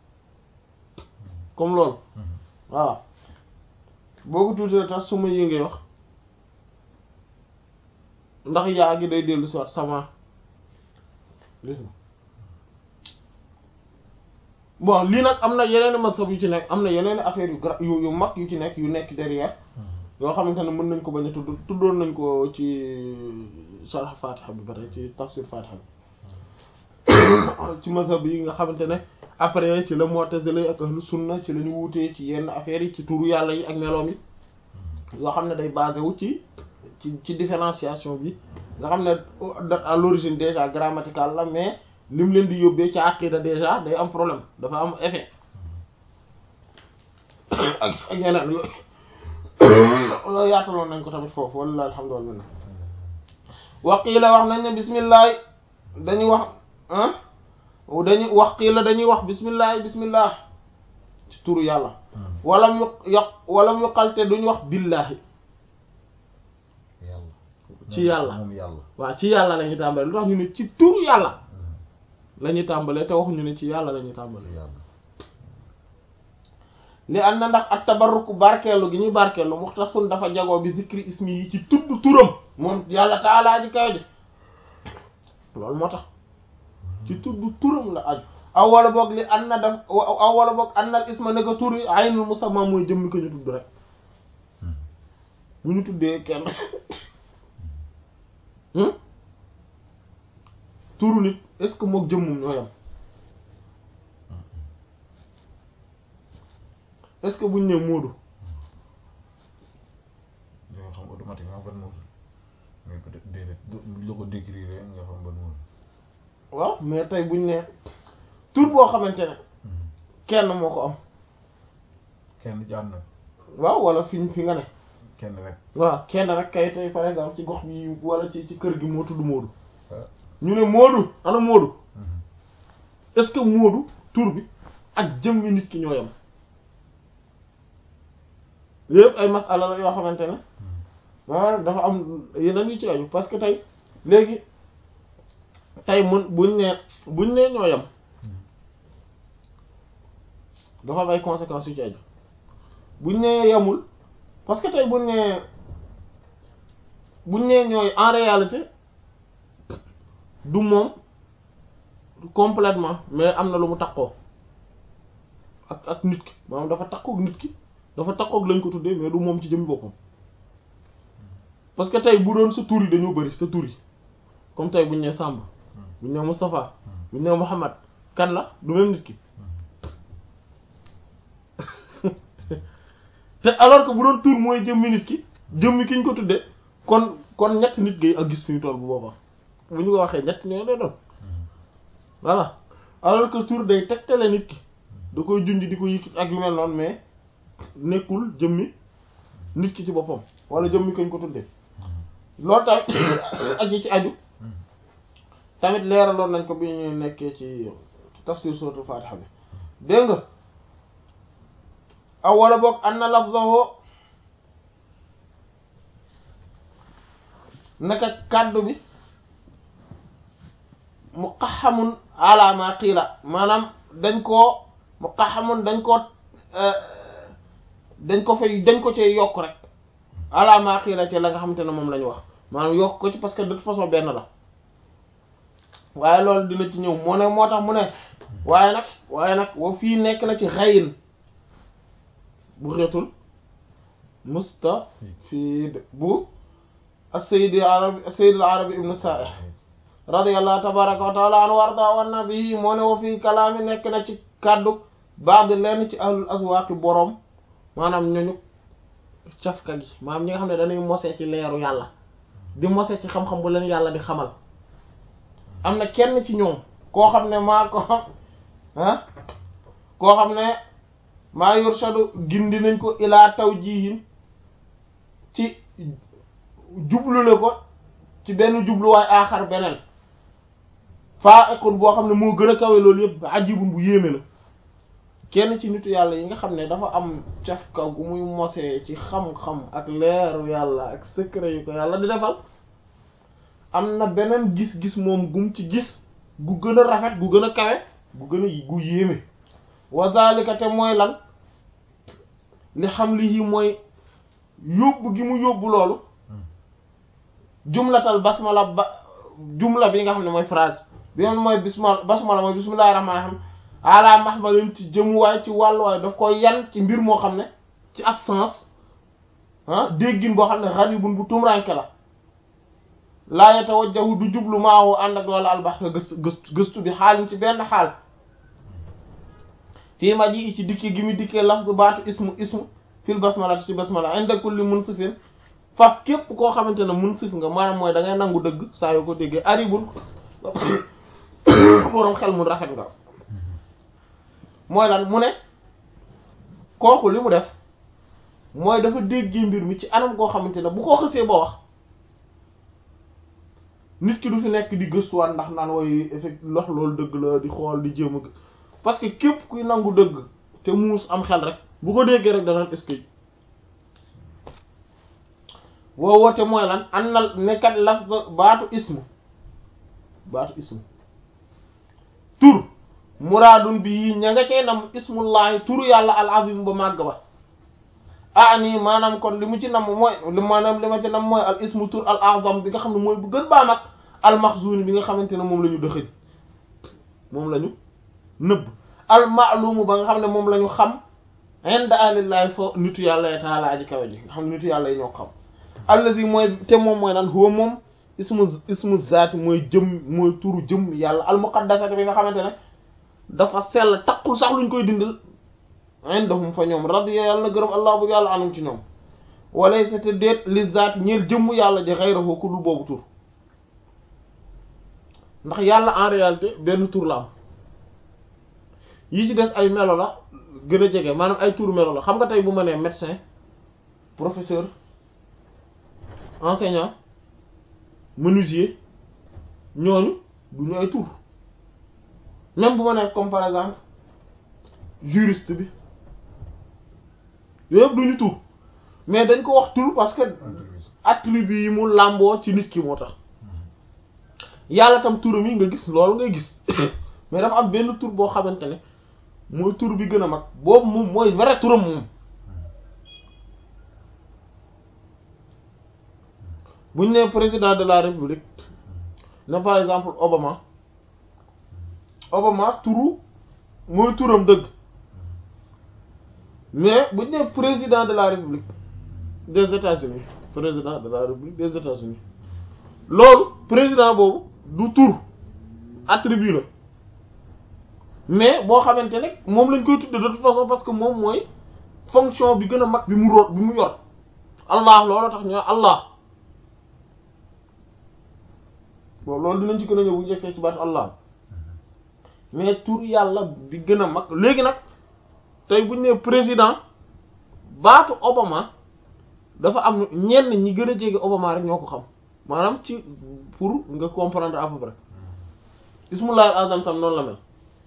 comme loolu voilà boo ko tuutee tax suma yi ngay wax ndax yaa gi day dellu si waat sama gis nga bon lii nag am na yeneen masab yu ci nekk am na yeneen affaire yu gra yu yu mag yu ci nekk yu nekk derrière yoo xamante ne mën nañ ko bañ a tudd tuddoon nañ ko ci sharh Fatiha bi ba tey ci tafsir Fatiha bi ci mazhab yi nga xamante ne après ci la Mu'tazila ak ahlu sunna ci la ñu wuutee ci yenn affaires yi ci turu yàlla yi ak meloom yi yoo xam ne day basé wu ci ci ci différenciation bi nga xam ne à l'origine déjà grammatical la mais lim leen di yóbbee ci aqida déjà day am problème dafa am effet ak ak yeneen yooyu loolu yaataloon nañ ko tamit foofu walla alhamdulillah waqiila wax nañ ne bismillah dañuy wax ah dañuy wax qiila dañuy wax bismillah bismillah ci turu yàlla walam yu yoq walam yuqalte duñu wax billahi yàlla ci yàlla moom yàlla waaw ci yàlla la ñuy tàmbalee lu tax ñu ne ci turu yàlla la ñuy tàmbalee te waxuñu ne ci yàlla la ñuy tàmbalee yàlla li am na ndax at tabarruku barkeelu gi ñuy barkeelu muxtasun dafa jagoo bi zikri ismi yi ci tudd turam moom yàlla taalaa ji kaw ji loolu moo tax ci tudd turam la aju aw wala boog li an na daf aw wala boog an nal isma naka tur yi aynul musamma mooy jëmmi ko ñu tudd rek bu ñu tuddee kenn turu nit est-ce que mook jëmmum ñoo yam est-ce que buñ ne Moodu mais peut-être déedéet du la ko décrire nga xam ban moom. waaw mais tey buñ ne tur boo xamante ne kenn moo ko am kenn jaar na waaw wala fi fi nga ne kenn rek. waaw kenn rek kay tey par exemple ci gox bi wala ci ci kër gi moo tudd Moodu ah. ñu ne Moodu ana Moodu est-ce que Moodu tur bi ak jëmmi nit ki ñoo yam yëpp ay masala la yoo xamante ne maanaam dafa am yeneen yu ci aju parce que tey léegi tey mun buñ ne buñ ne ñoo yam dafa am ay conséquences yu ci aju buñ ne yamul parce que tey buñ ne buñ ne ñooy en réalité du moom complètement mais am na lu mu takkoo ak ak nit ki maanaam dafa takkook nit ki dafa takkook lañ ko tuddee mais du moom ci jëmmi boppam parce que tey bu doon sa tur yi dañoo bëri sa tur yi comme tey buñ ne Samb buñ ne Moustapha buñ ne Mouhamad kan la du même nit ki te alors que bu doon tur mooy jëmmi nit ki jëmmi ki ñu ko tuddee kon kon ñett nit ngay ak gis fi ñu toll bu boobaa bu ñu ko waxee ñett ñoo lay doon voilà alors que tur day tegtale nit ki da koy junj di ko yëkkati ak yu mel noonu mais nekkul jëmmi nit ki ci boppam wala jëmmi kañ ko tuddee loolu tamit ak yi ci aju tamit leeraloon nañ ko bi ñu nekkee ci tafsir suratul fatiha bi dégg nga aw wala boog an na lafzahu naka kàddu bi muqahamun ala ma qiila maanaam dañ koo muqahamun dañ koo dañ ko fay dañ ko cee yokk rek ala ma qiila ci la nga xamante ne moom la ñu wax maanaam yokk ko ci parce que de toute façon benn la waaye loolu dina ci ñëw moo ne moo tax mu ne waaye nag waaye nag wa fii nekk na ci xayin bu xeetul mustafid bu as-sayyid arabi as-sayyid al-arabi ibn sa'ih radiyallahu tabaraka wa taala anhu warda wa nabii moo ne wa fii kalaami nekk na ci kàddu baax di lenn ci ahlul aswaaqi boroom maanaam ñooñu cafka gi maanaam ñi nga xam ne dañuy mose ci leeru yàlla di mose ci xam-xam bu leen yàlla di xamal am na kenn ci ñoom koo xam ne maa ko ah koo xam ne maa yurshadu gindi nañ ko ilaa tawjihin ci jublule ko ci benn jubluwaay aaxar beneen faa ekun boo xam ne moo gën a kawe loolu yëpp ajibun bu yéeme la kenn ci nitu yàlla yi nga xam ne dafa am cafka gu muy mosee ci xam-xam ak leeru yàlla ak secret yu ko yàlla di defal am na beneen gis-gis moom gum ci gis gu gën a rafet gu gën a kawe gu gën a gu yéeme wa zalika te mooy lan li xam li yi mooy yóbbu gi mu yóbbu loolu jumlatal basmala ba jumla bi nga xam ne mooy phrase bi moom mooy bisma basmala mooy bismillahir rahmanir rahim ala mahmalin ci jëmuwaay ci wàlluwaay daf koy yan ci mbir moo xam ne ci absence ah déggin boo xam ne gharibun bu tumranke la laa yatawajjahu du jublu maahu ànd ak loolu albax gëstu gëstu gëstu bi xaalin ci benn xaal fii ma ji ci dikki gi mu dikkee lafzu baatu ismu ismu fil basmala ci basmala inda kulli munsifin faf képp koo xamante ne munsif nga maanaam mooy da ngay nangu dëgg saa yoo ko déggee aribul boroom xel mu rafet nga mooy lan mu ne kooku li mu def mooy dafa déggee mbir mi ci anam koo xamante ne bu ko xësee ba wax nit ki du fi nekk di gëstuwaat ndax naan way effet lox loolu dëgg la di xool di jéem a parce que képp kuy nangu dëgg te muus am xel rek bu ko déggee rek dana est-ce que woo woote mooy lan an na nekkat lafz baatu ismu baatu ismu tur muraadun bi yi ña nga cey nam ismullahi turu yàlla al azim ba màgg ba ah nii maanaam kon li mu ci nam mooy li maanaam li ma ci nam mooy al ismu tur al azam bi nga xam ne mooy bu gën baa mag al maxzun bi nga xamante ne moom la ñu dëxëñ moom la ñu nëbb al maalumu ba nga xam ne moom la ñu xam inda alillahi fo nitu yàlla taala aji kawe ji nga xam ne nitu yàlla yi ñoo xam allazi mooy te moom mooy lan huwa moom ismu ismu zaati mooy jëm mooy turu jëm yàlla al muqaddasati bi nga xamante ne dafa sell taqul sax luñ koy dindal indahum fa ñoom radiya yàlla na gërëm allah bu yàlla anum ci ñoom walay sa te déet li zaati ñeel jëmm yàlla ji xayrahu ku dul boobu tur ndax yàlla en réalité benn tur la am yi ci des ay melo la gën a jege maanaam ay tur melo la xam nga tey bu ma nee médecin professeur enseignant menuisier ñooñu du ñu ay tur même bu ma nee comme par exemple juriste bi yooyu yëpp du ñu tur mais dañ ko wax tur parce que attribut yi mu làmboo ci nit ki moo tax yàlla tam turam yi nga gis loolu ngay gis mais dafa am benn tur boo xamante ne mooy tur bi gën a mag boobu moom mooy vrai turam moom buñ ne président de la république ne par exemple Obama Obama turu mooy turam dëgg mais buñ ne président de la république des États-Unis président de la république des États-Unis loolu président boobu du tur attribut la mais boo xamante ne moom lañ koy tudde de toute façon parce que moom mooy fonction bi gën a mag bi mu ro bi mu yor allah loolu tax ñoo allah bon loolu dinañ ci gën a ñëw bu njëkkee ci baatu allah mais tur yàlla bi gën a mag léegi nag tey buñ nee président baatu Obama dafa am ñenn ñi gën a jege Obama rek ñoo ko xam maanaam ci pour nga comprendre à peu près ismullahi azam tam noonu la mel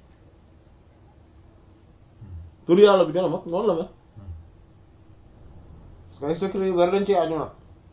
tur yàlla bi gën a mag noonu la mel parce que ay secret yu bari dañ ci aju nag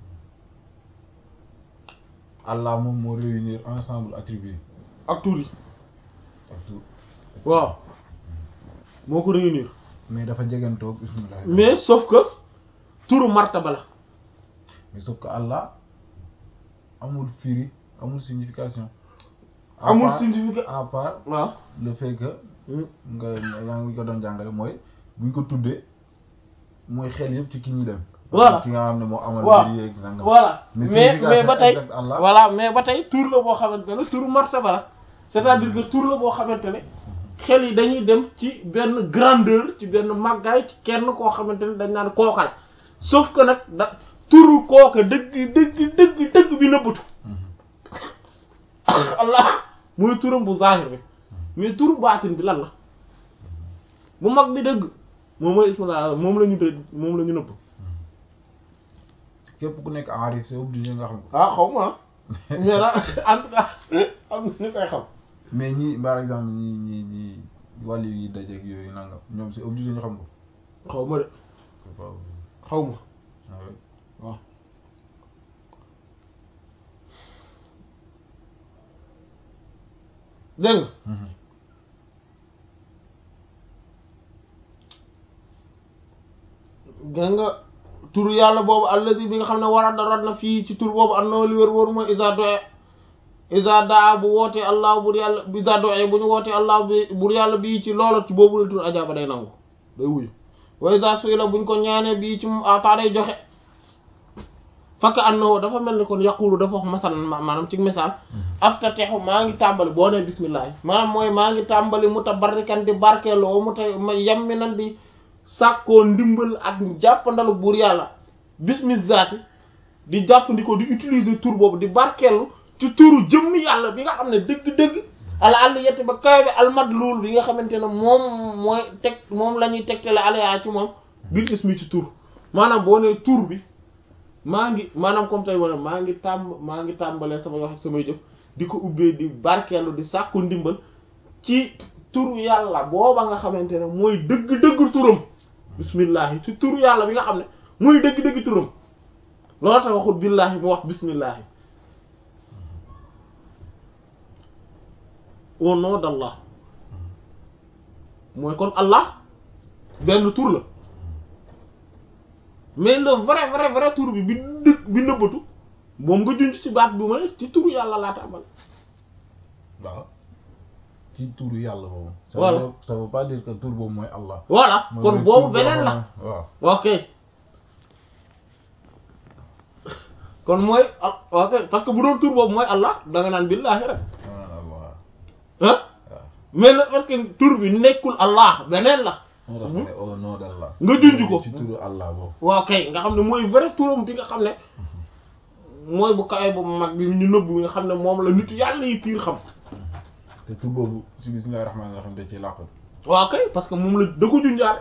Allah moom moo réunir ensemble attributs ak tur yi ak tout waaw moo ko réunir mais dafa jegantoog bismillah mais sauf que turu martaba la mais sauf que Allah amul firi amul signification À amul part- significat à part waaw le fait que nga yaa ngi ko doon jàngale mooy buñ ko tuddee mooy xel yëpp ci ki ñuy dem Voilà. ki nga xam ne moo amal waaw mbir yeeg nangam voilà Mais mais mais ba tey signification exacte Allah. voilà mais ba tey tur la boo xamante ne turu martaba la c'est-à-dire que tur la boo xamante ne xel yi dañuy dem ci benn grandeur ci benn màggaay ci kenn koo xamante ne dañ naan kookal sauf que nag da turu kooka dëgg dëgg dëgg dëgg bi nëbbatu allah mooy turam bu zahir bi mais turu baatin bi lan la bu mag bi dëgg moom mooy ismillah moom la ñu dëgg moom la ñu nëbb képp ku nekk aarif c'est obligé nga xam ko ah xaw ma ah mais daal en tout cas am na ñu koy xam mais ñi par exemple ñi ñi ñi wàllu yi dajeeg yooyu nangam ñoom c'est obligé ñu xam ko xaw ma de c'est pas obligé xaw ma ah oui. waaw dégg nga Mhm. gis nga tur yàlla boobu alladi bi nga xam ne war a darat na fii ci tur boobu am na li wér wóor mooy isa doe isa daa bu wootee allah bur yàlla isa doe bu ñu wootee allah bi bur yàlla bii ci loolu ci boobu la tur ajaaba day nangu day wuyu wa isa suy la buñ ko ñaanee bii ci moom ataa day joxe fakk annahu dafa mel ni kon yaqulu dafa wax masalan ma- maanaam ci misaal aftatexu maa ngi tàmbali boo ne bismillah maanaam mooy maa ngi tàmbali mutabarrikan di barkeeloo mu ta ma yammi nan di sàkkoo ndimbal ak jàppandalu buur yàlla bismi zaati di jàppandiko di utiliser tur boobu di barkeelu ci turu jëmm yàlla bi nga xam ne dëgg-dëgg ala àll yetti ba kawe bi almadluul bi nga xamante ne moom mooy teg moom la ñuy tegtale alayaa ci moom bil ismi ci tur maanaam boo nee tur bi maa ngi maanaam comme tey wala maa ngi tàmb maa ngi tàmbalee samay wax ak samay jëf di ko ubbee di barkeelu di sàkku ndimbal ci turu yàlla booba nga xamante ne mooy dëgg-dëgg turam bismillahi ci turu yàlla bi nga xam ne mooy dëgg-dëgg turam loolu tax waxul billahi mu wax bismillahi au nom d'Allah mooy kon Allah benn tur la mais le vrai vrai vrai tur bi bi dë bi nëbbatu moom nga junj ci baat bi ma ne ci turu yàlla laa tàmbal waaw ci turu yàlla boobu. ça Voilà. veut ça veut pas dire que tur boobu mooy Allah. voilà Mooy kon mooy boobu tur beneen boo la xam ne- waaw. ok kon mooy ah ok parce que bu doon tur boobu mooy Allah da nga naan billaahi rek non non Allah ah waaw. mais le fait que tur bi nekkul Allah beneen la moo tax ne au nom d'Allah Nga junj ko. ci turu Allah boobu waaw kay nga xam ne mooy vrai turam bi nga xam ne mooy bu kawe bu mag bi ñu nëbb bi nga xam ne moom la nitu yàlla yi piir xam te tur boobu ci bismillahir rahmanir rahim da ci làqal waaw kay parce que moom la da ko junjaale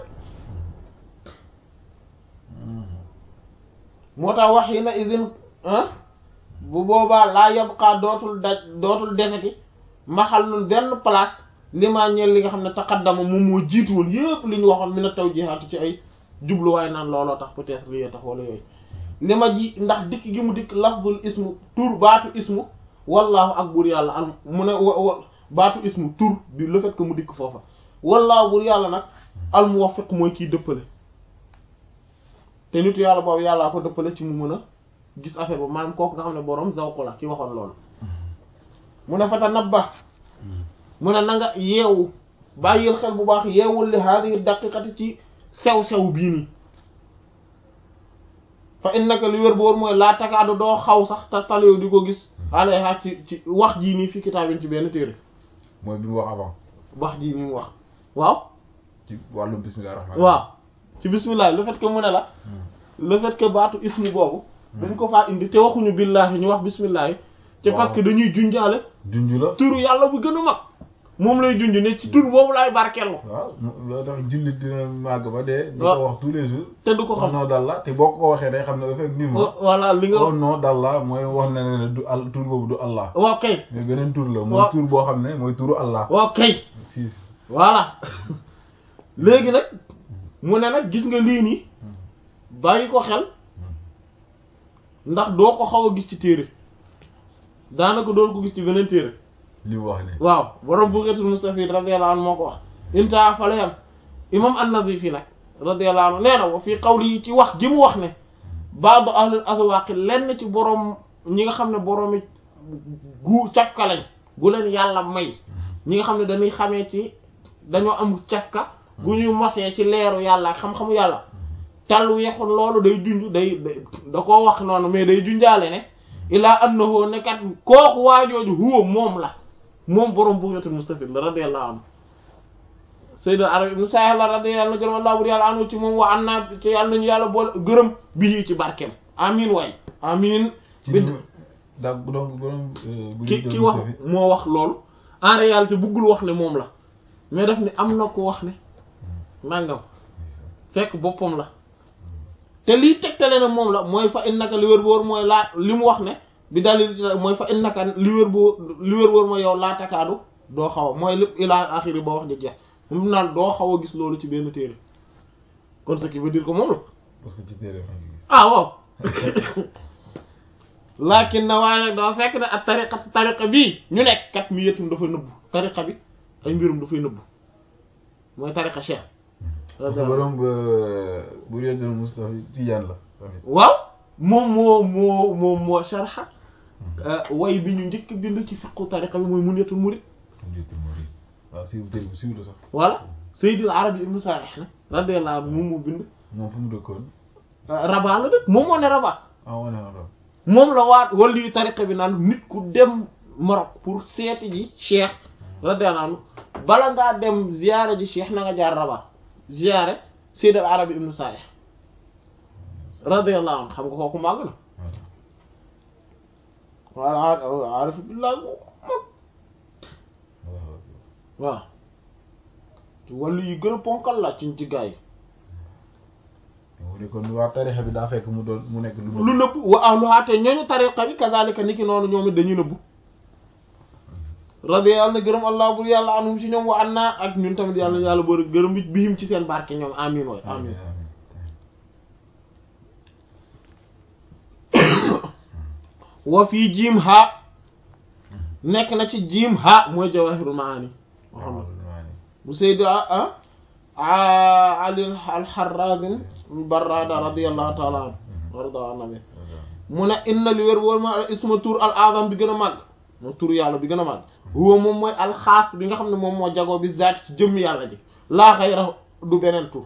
moo tax wax yi na isin ah bu boobaa laa yabqaa dootul daj dootul deseti maxallun benn place li maa ñeel li nga xam ne taqaddama moom moo jiitu woon yëpp li ñu waxoon mi na taw jihaatu ci ay jubluwaay naan looloo tax peut-être lii tax wala yooyu li ma ji ndax dikk gi mu dikk lafzul ismu tur baatu ismu wallaahu ak buur yàlla al mu ne wa wa baatu ismu tur bi le fait que mu dikk foofa wallaahu buur yàlla nag al muwaffiq mooy kiy dëppale te nitu yàlla boobu yàllaa ko dëppale ci mu mën a gis affaire ba maanaam kooku nga xam ne borom zawqu la ki waxoon loolu mu ne fata nabba mu ne na nga yeewu bàyyil xel bu baax yeewul li haadihi daqiqati ci sew-sew bii nii fa innaka li wér boor mooy laa takaadu doo xaw sax te taliw di ko gis alayha ci ci wax jii nii fi kitaabin ci benn téere mooy bi mu wax avant wax jii nii mu wax waaw ci wàllum bismillahir rahmanir waaw ci bismillah le fait que mu ne la le fait que baatu ismu boobu dañ ko faa indi te waxuñu billahi ñu wax bismillah te Waaw. parce que dañuy junjaale junj la turu yàlla bu gën a mag moom lay junj ne ci tur boobu laay barkeellu waaw yoo tax jullit dina màgg ba dee di waaw. ko wax tous les jours te du ko au xam nom d'Allah te boo ko waxee day xam ne effectivement voilà li nga au nom d'Allah mooy wax na ne du al tur boobu du Allah waaw kay mais beneen tur la Waaw. mooy tur boo xam ne mooy turu Allah waaw kay si voilà léegi nag mu ne nag gis nga lii nii bàyyi ko xel ndax doo ko xaw a gis ci téere daanaka doo ko gis ci beneen téere li mu wax ne waaw borom Bughatul Mustafid radiyallahu anhu moo ko wax inta fa la yam imam an-Nazifi nag radiyallahu anhu nee na wa fii qawli yi ci wax ji mu wax ne baadu ahlul aswaaqi lenn ci borom ñi nga xam ne boroomi gu cafka lañ gu leen yàlla may ñi nga xam ne dañuy xamee ci dañoo am cafka gu ñuy mosee ci leeru yàlla ak xam-xamu yàlla tal weexul loolu day junj day day da koo wax noonu mais day junjaale ne ilaa annahu nekkat kooku waajooju huwa moom la moom borom Bughatul Mustafid la radiyallahu anhu Sayyid Arabi ibn Sa'id la radiyallahu anhu gërëm Allah bur yàlla anu ci moom wa an naa ci yàlla nañu yàlla boole gërëm bii ci barkeem amin waay amin ci bi li daa donc borom bu ki ki wax moo wax loolu en réalité buggul wax ne moom la mais daf ne am na ko wax ne nangam fekk boppam la te lii tegtale na moom la mooy fa innaka li wér bu wóor mooy laa li mu wax ne bi dalil ci mooy fa innaka li wér bu li wér bu wóor mooy yow laa takaadu doo xaw a mooy lépp ilaa axiri ba wax ji jeex mu naan doo xaw a gis loolu ci benn téere kon ce qui veut dire que moom la parce que ci téere ma ngi gis ah waaw laakin na waaye nag dafa fekk ne ak tariqa tariqa bii ñu nekk kat mi yetum dafa nëbbu tariqa bi ay mbirum dafay nëbbu mooy tariqa cheikh parce que borom bu réetal Mustafa Tijaan la tamit waaw moom moo moo moom moo sharxa way bi ñu njëkk bind ci fiqu tariqa bi mooy munyatul murid njiitu murid waaw siiw téere bu siiw la sax voilà Seydil Arabi ibnu Salih na radiyallahu anhu moom moo bind moom fu mu dëkkoon Rabat la dëkk moom moo ne Rabat ah wane woon moom la waat wala yu tariqa bi naan nit ku dem Maroc pour seeti ji cheikh radiyallahu anhu bala ngaa dem ziyaare ji cheikh na nga jaar Rabat ziyaare Seyd al Arabi ibnu Salih radiyallahu anhu xam nga kooku màgg na wala arif billah bu mag waaw ci wàllu yi gën a ponkal la ci ci gaa yi mu ne kon waa tarixa bi daa fekk mu doon mu nekk lu lu nëbb wa ahluha te ñooñu tariqa bi kazalika niki noonu ñoom it dañuy nëbbu radiya yàlla na gërëm allah bur yàlla anhum ci ñoom wa an naa ak ñun tamit yàlla na yàlla boole gërëm bi bihim ci seen barke ñoom amin waay amin wa fii jiim ha nekk na ci jiim ha mooy jawahirul maani waxam na bu seydi ah ali alxarrazin barrada radiallahu taala anhu warda annabi mu ne inna li wér wóor ma isma tur al azam bi gën a màgg moo tur yàlla bi gën a màgg huwa moom mooy alxaas bi nga xam ne moom moo jagoo bi zaat ci jëmm yàlla ji laa xayra du beneen tur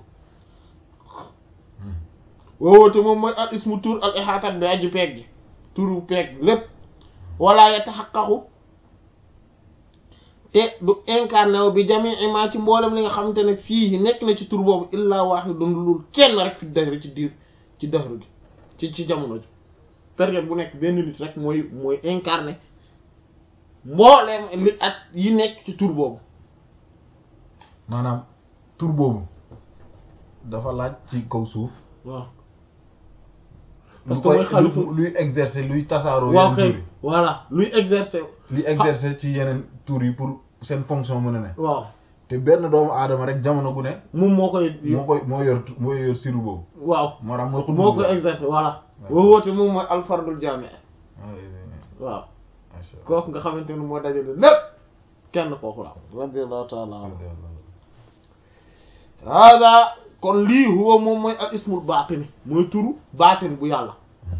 woowoote moom mooy al ismu tur al ihaatat bi aju peeg gi turu peeg lépp wala yataxaqaqu te du incarné wu bi jami ima ci mboolem li nga xamante ne fii nekk na ci tur boobu illa wahidun lul kenn rek fi dahri ci diir ci dahru gi ci ci jamono ji période bu nekk benn nit rek mooy mooy incarné mbooleem li at yi nekk ci tur boobu maanaam tur boobu dafa laaj ci kaw suuf waaw lu parce que koy mooy xalifa lu- luy exercer luy tasaaroo waaw yeneen kay tur yi voilà luy exercer luy exercer ci yeneen tur yi pour seen fonction mën a ne waaw te benn doomu aadama rek jamono gu ne moom moo koy moo koy moo yor moo yor siru boobu waaw moo tax mooy xutbu moo koy bi. exercer voilà Ouais. boo woote moom mooy alfardul jaami Ah, oui, oui, oui. waaw Macha Allah. kooku nga xamante ne moo dajale lépp kenn kooku la radiyallahu ta'ala anhu hada kon lii huwa moom mooy al ismul baatini mooy turu baatin bu yàlla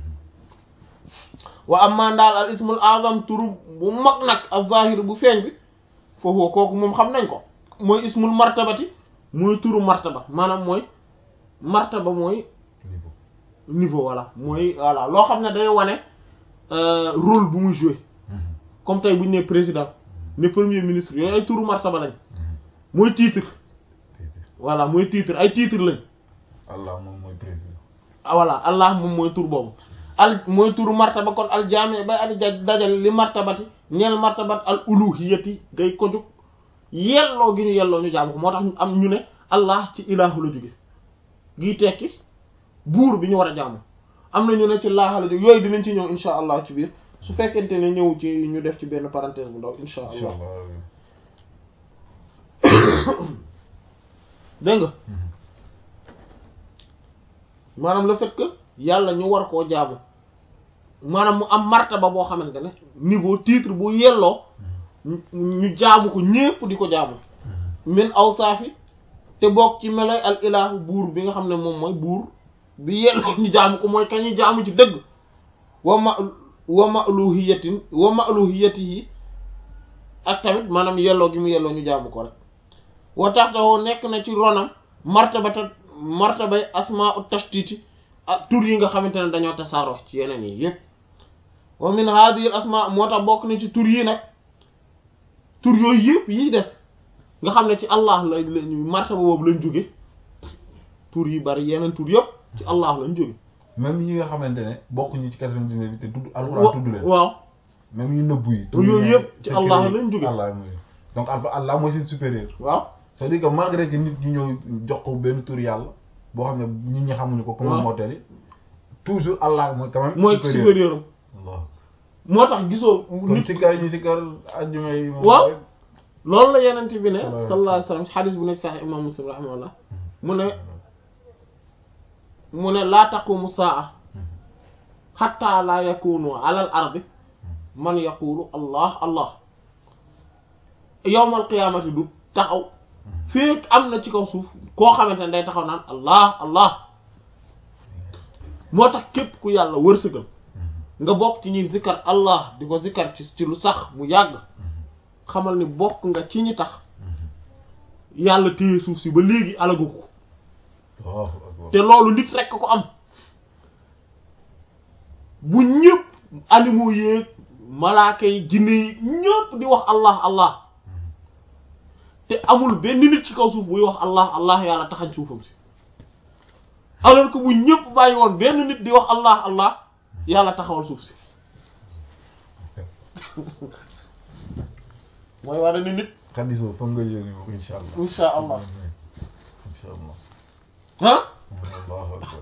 wa amma daal al ismul azam turu bu mag nag al zahir bu feeñ bi foofu kooku moom xam nañ ko mooy ismul martabati mooy turu martaba maanaam mooy martaba mooy Niveau. niveau voilà mooy voilà loo xam ne day wane euh, rôle bu muy jouer comme tey bu ñu nee président ne premier ministre yooyu ay turu martaba lañ mooy titre voilà mooy titre ay titre lañ Allah moom mooy président. ah voilà allah moom mooy tur boobu al mooy turu martaba kon al jaami bay adi ja dajal li martabati ñeel martabat al uluhiyati ngay ko jóg yelloo gi ñu yelloo ñu jaamu ko moo tax ñu am ñu ne allah ci ilaahu la jóge gii tekki buur bi ñu war a jaamu am na ñu ne ci laaha la jóge yooyu dinañ ci ñëw insha allah ci biir su fekkente ne ñëw ci ñu def ci benn parenthèse bu ndaw insha Incha allah Allah. dégg nga maanaam le fait que yàlla ñu war koo jaamu maanaam mu am martaba boo xamante ne niveau titre bu yelloo ñu ñu jaamu ko ñépp di ko jaamu min awsaafi te bokk ci meloy al ilahu buur bi nga xam ne moom mooy buur bi yelloo ñu jaamu ko mooy kañuy jaamu ci dëgg wa ma wa ma'luhiyatin wa ma'luhiyatihi ak tamit maanaam yelloo gi mu yelloo ñu jaamu ko rek wa taxtawoo nekk na ci ronam martabata martabay asmaa'u tashtiti ak tur yi nga xamante ne dañoo tasaaroo ci yeneen yi yépp wa min hadhihi al asma moo tax bokk na ci tur yi nag tur yooyu yëpp yi des nga xam ne ci allah la la martaba boobu lañ jóge tur yi bari yeneen tur yëpp ci allah lañ jóge même yi nga xamante ne bokkuñu ci 99 bi te tudd alxuraan tudd leen. waaw même yu nëbbu yi. Yooyu tudd yëpp leen ci secret Allah yi. lañ jóge. Allah mooy donc alfa Allah mooy seen supérieur. waaw c'est-à-dire que malgré que nit ñi ñëw jox ko benn tur yàlla boo xam ne nit ñi xamuñu ko. comme waaw. mortel yi toujours Allah mooy quand même. mooy supérieur am Allah moo tax gisoo kon nit sikkar yi ñu sikkar ajjuma yi. moom waaw. rek. loolu la yenent bi ne Sallallahu alayhi wa sallallahu alayhi wa sallam xadis bu nekk sax imam muslim rahimahullah mu ne mu ne laa taqumu saa xatta laa yakunu ala al ardi man yaqulu allah allah yowmal qiyaamati du taxaw fekk am na ci kaw suuf koo xamante ne day taxaw naan allah allah moo tax képp ku yàlla wërsëgal nga bokk ci ñuy zikkar allah di ko zikkar ci ci lu sax mu yàgg xamal ni bokk nga ci ñi tax yàlla téye suuf si ba léegi alagu ko Allahu akbar. te loolu nit rekk ko am bu ñëpp animaux yeeg malaaka yi jinne yi ñëpp di wax allah allah te amul benn nit ci kaw suuf buy wax allah allah yàlla taxañ suufam si alors que bu ñëpp bàyyi woon benn nit di wax allah allah yàlla taxawal suuf si mooy war ni nit xadis boobu foog nga yëngu ko incha allah. insha allah incha allah. ah Allahu akbar.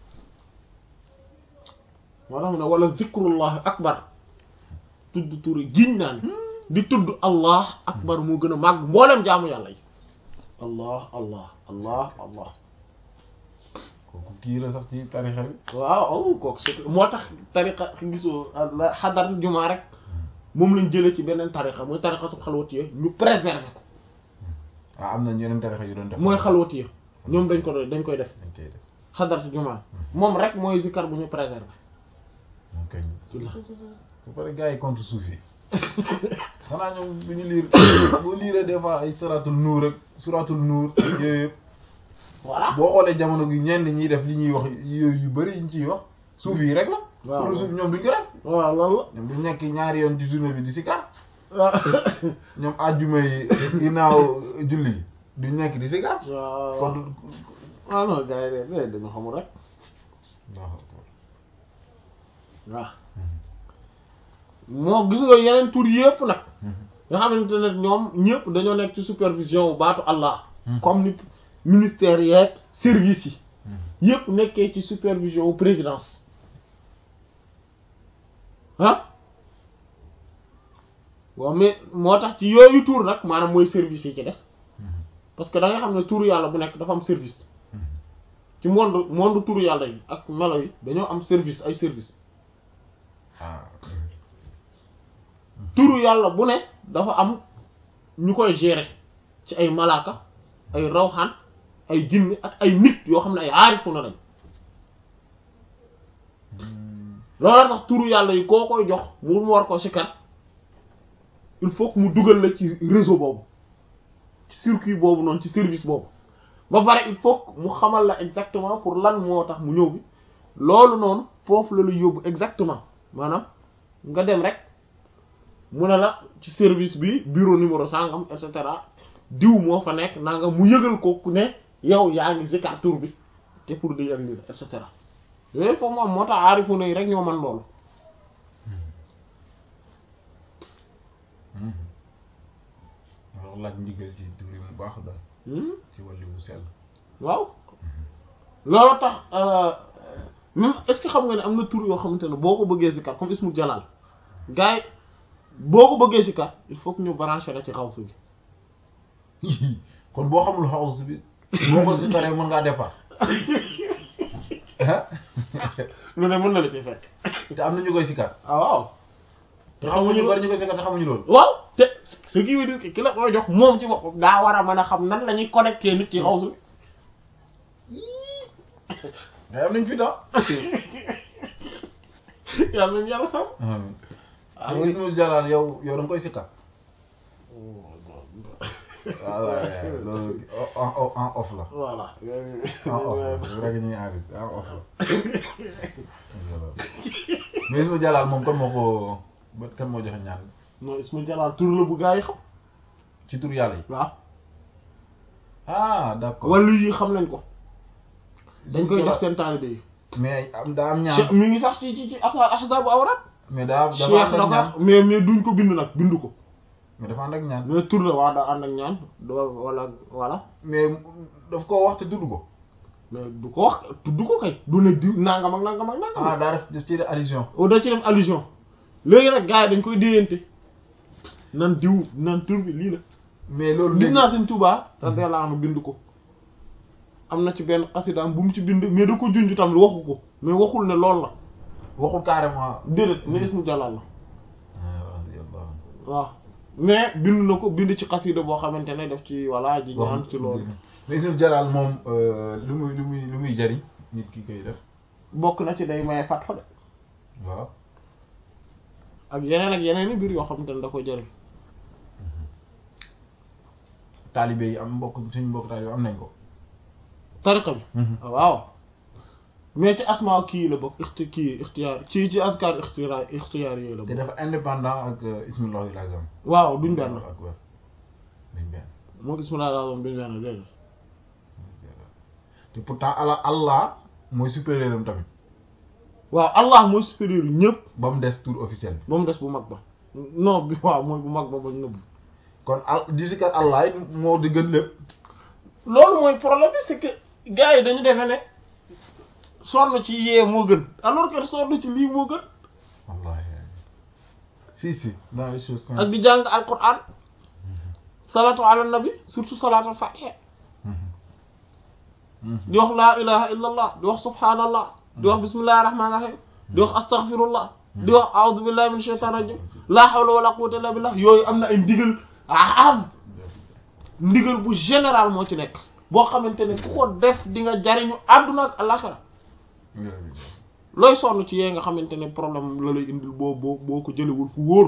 moo tax mu ne wala zikrullahi akbar tudd turi giñ naa ni di tudd allah akbar moo gën a màgg mboolem jaamu yàlla yi allah allah allah allah kooku kii la sax ci tarixa bi. waaw aw kooku c'est moo tax tariqa gisoo la xadaratu jumaa rek moom lañ jëlee ci beneen tariqa mooy tariqatu xalwatiya ñu préserver ko ah am na yeneen tarixa yu doon def. mooy xalwatiya ñoom dañ ko doon dañ koy def dañ koy def. xadaratu jumaa moom rek mooy zikar bu ñu préserver moom kay. bu pare gars yi contre suuf yi. xanaa ñoom bu ñu liir boo liiree des fois ay suratul nuur rek suratul nuur yooyu yëpp voilà boo xoolee jamono gi ñenn ñiy def li ñuy wax yooyu yu bëri yi ñu ciy wax suuf yi rek la. waaw pour suuf ñoom duñ ko def. waaw loolu la ñoom duñ nekk ñaari yoon ci journée bi di si kar ñoom àjjuma yi ginnaaw julli yi duñ nekk di si gàtt waaw kon ah non gars yi de dañu xamul rek waaw waaw moo gis nga yeneen tur yëpp nag nga xamante ne ñoom ñëpp dañoo nekk ci supervision bu baatu Allah comme ni ministère yeeg service yi yëpp nekkee ci supervision wu présidence ah waaw mais moo tax ci yooyu tur nag maanaam mooy service yi ci des parce que da nga xam ne turu yàlla bu nekk dafa am service ci monde monde turu yàlla yi ak melo yi dañoo am service ay service ah turu yàlla bu ne dafa am ñu koy gérer ci ay malaaka ay rawxaan ay jinne ak ay nit yoo xam ne ay aarifu na lañ loolu tax turu yàlla yi koo koy jox mu mu war ko sikar il faut que mu dugal la ci réseau boobu ci circuit boobu noonu ci service boobu ba pare il faut que mu xamal la exactement pour lan moo tax mu ñëw bi loolu noonu foofu la la yóbbu exactement maanaam nga dem rek mu ne la ci service bi bureau numéro sangam et cetera diw moo fa nekk naa nga mu yëgal ko ku ne yow yaa ngi zikar tur bi te pour di ak lii la et cetera yooyu foofu moom moo tax aarifu na yi rek ñoo man loolu alors laaj ndigal ci tur yi mu baax daal Hmm? ci wàllu wu sell waaw loolu tax euh, même est-ce que xam nga ne am na tur yoo xamante ne boo ko bëggee zikar comme ismu jalal gars yi boo ko bëggee zikar il faut que ñu branché la ci xawsu bi kon boo xamul xaws bi boo ko si taree mën ngaa départ ah lu ne mën na la ci fekk te am na ñu koy sikar ah waaw te xamuñu bari ñu koy sikar te xamuñu loolu waaw te ce qui veut dire que ki la koy jox moom ci boppam daa war a mën a xam nan la ñuy connecté nit ci xawsu bi mais am nañ fi daa yàlla nañu yàlla sam ah oui ismu jalal yow yow da nga koy sikar waaw waaw loolu en en en off la voilà en off la rek ñuy enregistré en off la mais ismu jalal moom kon moo ko ba kan moo joxe ñaan non ismu jalal tur la bu gaa yi xam ci tur yàlla yi waaw ah d'accord wàllu yi xam nañ ko dañ koy jox seen taalibe yi mais am daa am cheikh ñaan mi ngi sax ci ci ci asa ahzabu awrat mais daa dafa cheikh ànd ak da ñaan ko mais mais duñ ko bind nag bindu ko mais dafa ànd ak ñaan mais tur la waaw daa ànd ak ñaan do wala voilà mais daf koo wax te tudd ko mais du ko wax tudd ko kay du ne diw nangam ak nangam ak nangam ah daa def def ci allusion o da ci def allusion léegi nag gars yi dañ koy déyante nan diw nan tur bi lii la mais loolu gis léegi naa sëñ Tuubaa radiyallahu anhu bind ko am na ci benn xasidaam bu mu ci bind mais da ko junj tamit waxu ko mais waxul ne loolu la waxul carrément déedéet ne ismu jalal la radiyallahu waaw mais bind na ko bind ci xasida boo xamante ne def ci walla ji ñaan ci loolu mais ismu jalal moom lu muy lu muy lu muy jariñ nit ki koy def bokk na ci day maye fatxo de waaw ak yeneen ak yeneen i mbir yoo xamante ne da koy jëriñ taalibe yi am mbokk suñu mbokk taalibe am nañ ko tariqa bi waaw mais ci asma kii la bokk ixti kii ixtiyaar ci ci azkar ixtiyaar ixtiyaar yooyu la te bokk dafa indépendant ak ismullahil azam waaw duñ benn ak wér duñ benn moo gis mu laa daal duñ benn déedéet te pourtant ala allah mooy supérieur am tamit waaw allah mooy supérieur ñëpp ba mu des tour officiel bi ba mu des bu mag ba non bi waaw mooy bu mag ba ba nëbb kon al di sikar allah it moo di gën lépp loolu mooy problème bi c'est que gars yi dañu defe ne sonn ci yee moo gën alors que sonn ci lii moo gën wallahi si si dans les choses ak simples di jàng alquran salatu ala nabi surtout salatu al fatiha di wax laa ilaha illa allah di wax subhanallah di wax bismillahi rahmani rahim di wax astaghfirullah di wax a'udhu billahi min shaitan rajim la hawla wala quwwata illa billah yooyu am na ay ndigal am ndigal bu général moo ci nekk boo xamante ne ku ko def di nga jariñu àdduna ak alaxira looy sonn ci yee nga xamante ne problème la lay indil boo boo boo ko jëlewul fu wóor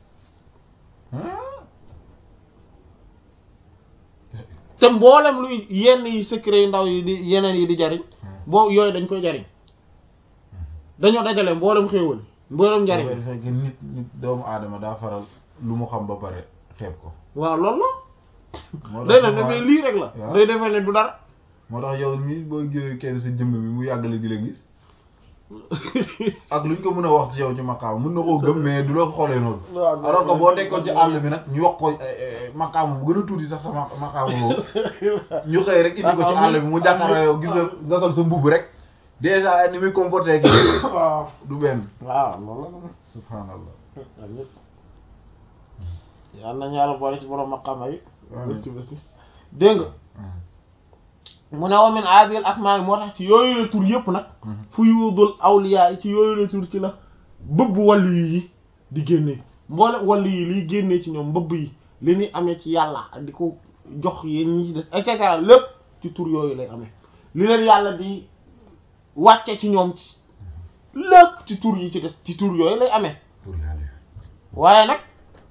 te mboolem luy yenn yi secret yu ndaw yi di yeneen yi di jariñ boo yooyu dañ koy jariñ dañoo dajale mboolem xéewal mboolem njariñ c'est que nit nit doomu aadama daa faral lu mu xam ba pare xeeb ko waaw loolu moo la day tax def souvent- dafay lii rek la waaw. day defee ne du dara moo tax yow mii boo gisee kenn sa jëmm bi mu yàggale di la gis ak lu ñu ko mën a wax ci yow ci maqaam mën na koo gëm mais du la ko xoolee noonu waaw alors que boo nekkoon ci àll bi nag ñu wax ko maqaam bu gën a tuuti sax sa ma- maqaam boobu ñu xëy rek indi ko ci àll bi mu jàkkaarloo yow gis nga nga sol sa mbubb rek déjà ni muy comporté ak yow waaw du benn waaw loolu la subhanallah amiin yal nañu yàlla boole ci borom maqama yi Amiin. bés ci bés yi dégg nga mu ne wa min aadil asmaa yi moo tax ci yooyu la tur yëpp nag fu yuudul awliyaa yi ci yooyu la tur ci la bëbb wàllu yi di génnee mboole wàllu yi liy génnee ci ñoom mbëbb yi li ñuy amee ci yàlla ak di ko jox yéen ñi ci des et cetera lépp ci tur yooyu lay amee li leen yàlla di wàcce ci ñoom ci lépp ci tur yi ci des ci tur yooyu lay amee pour yàlla waaye nag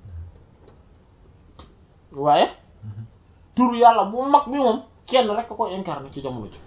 waaye tur yàlla bu mag bi moom kenn rek a koy incarné ci jamono ji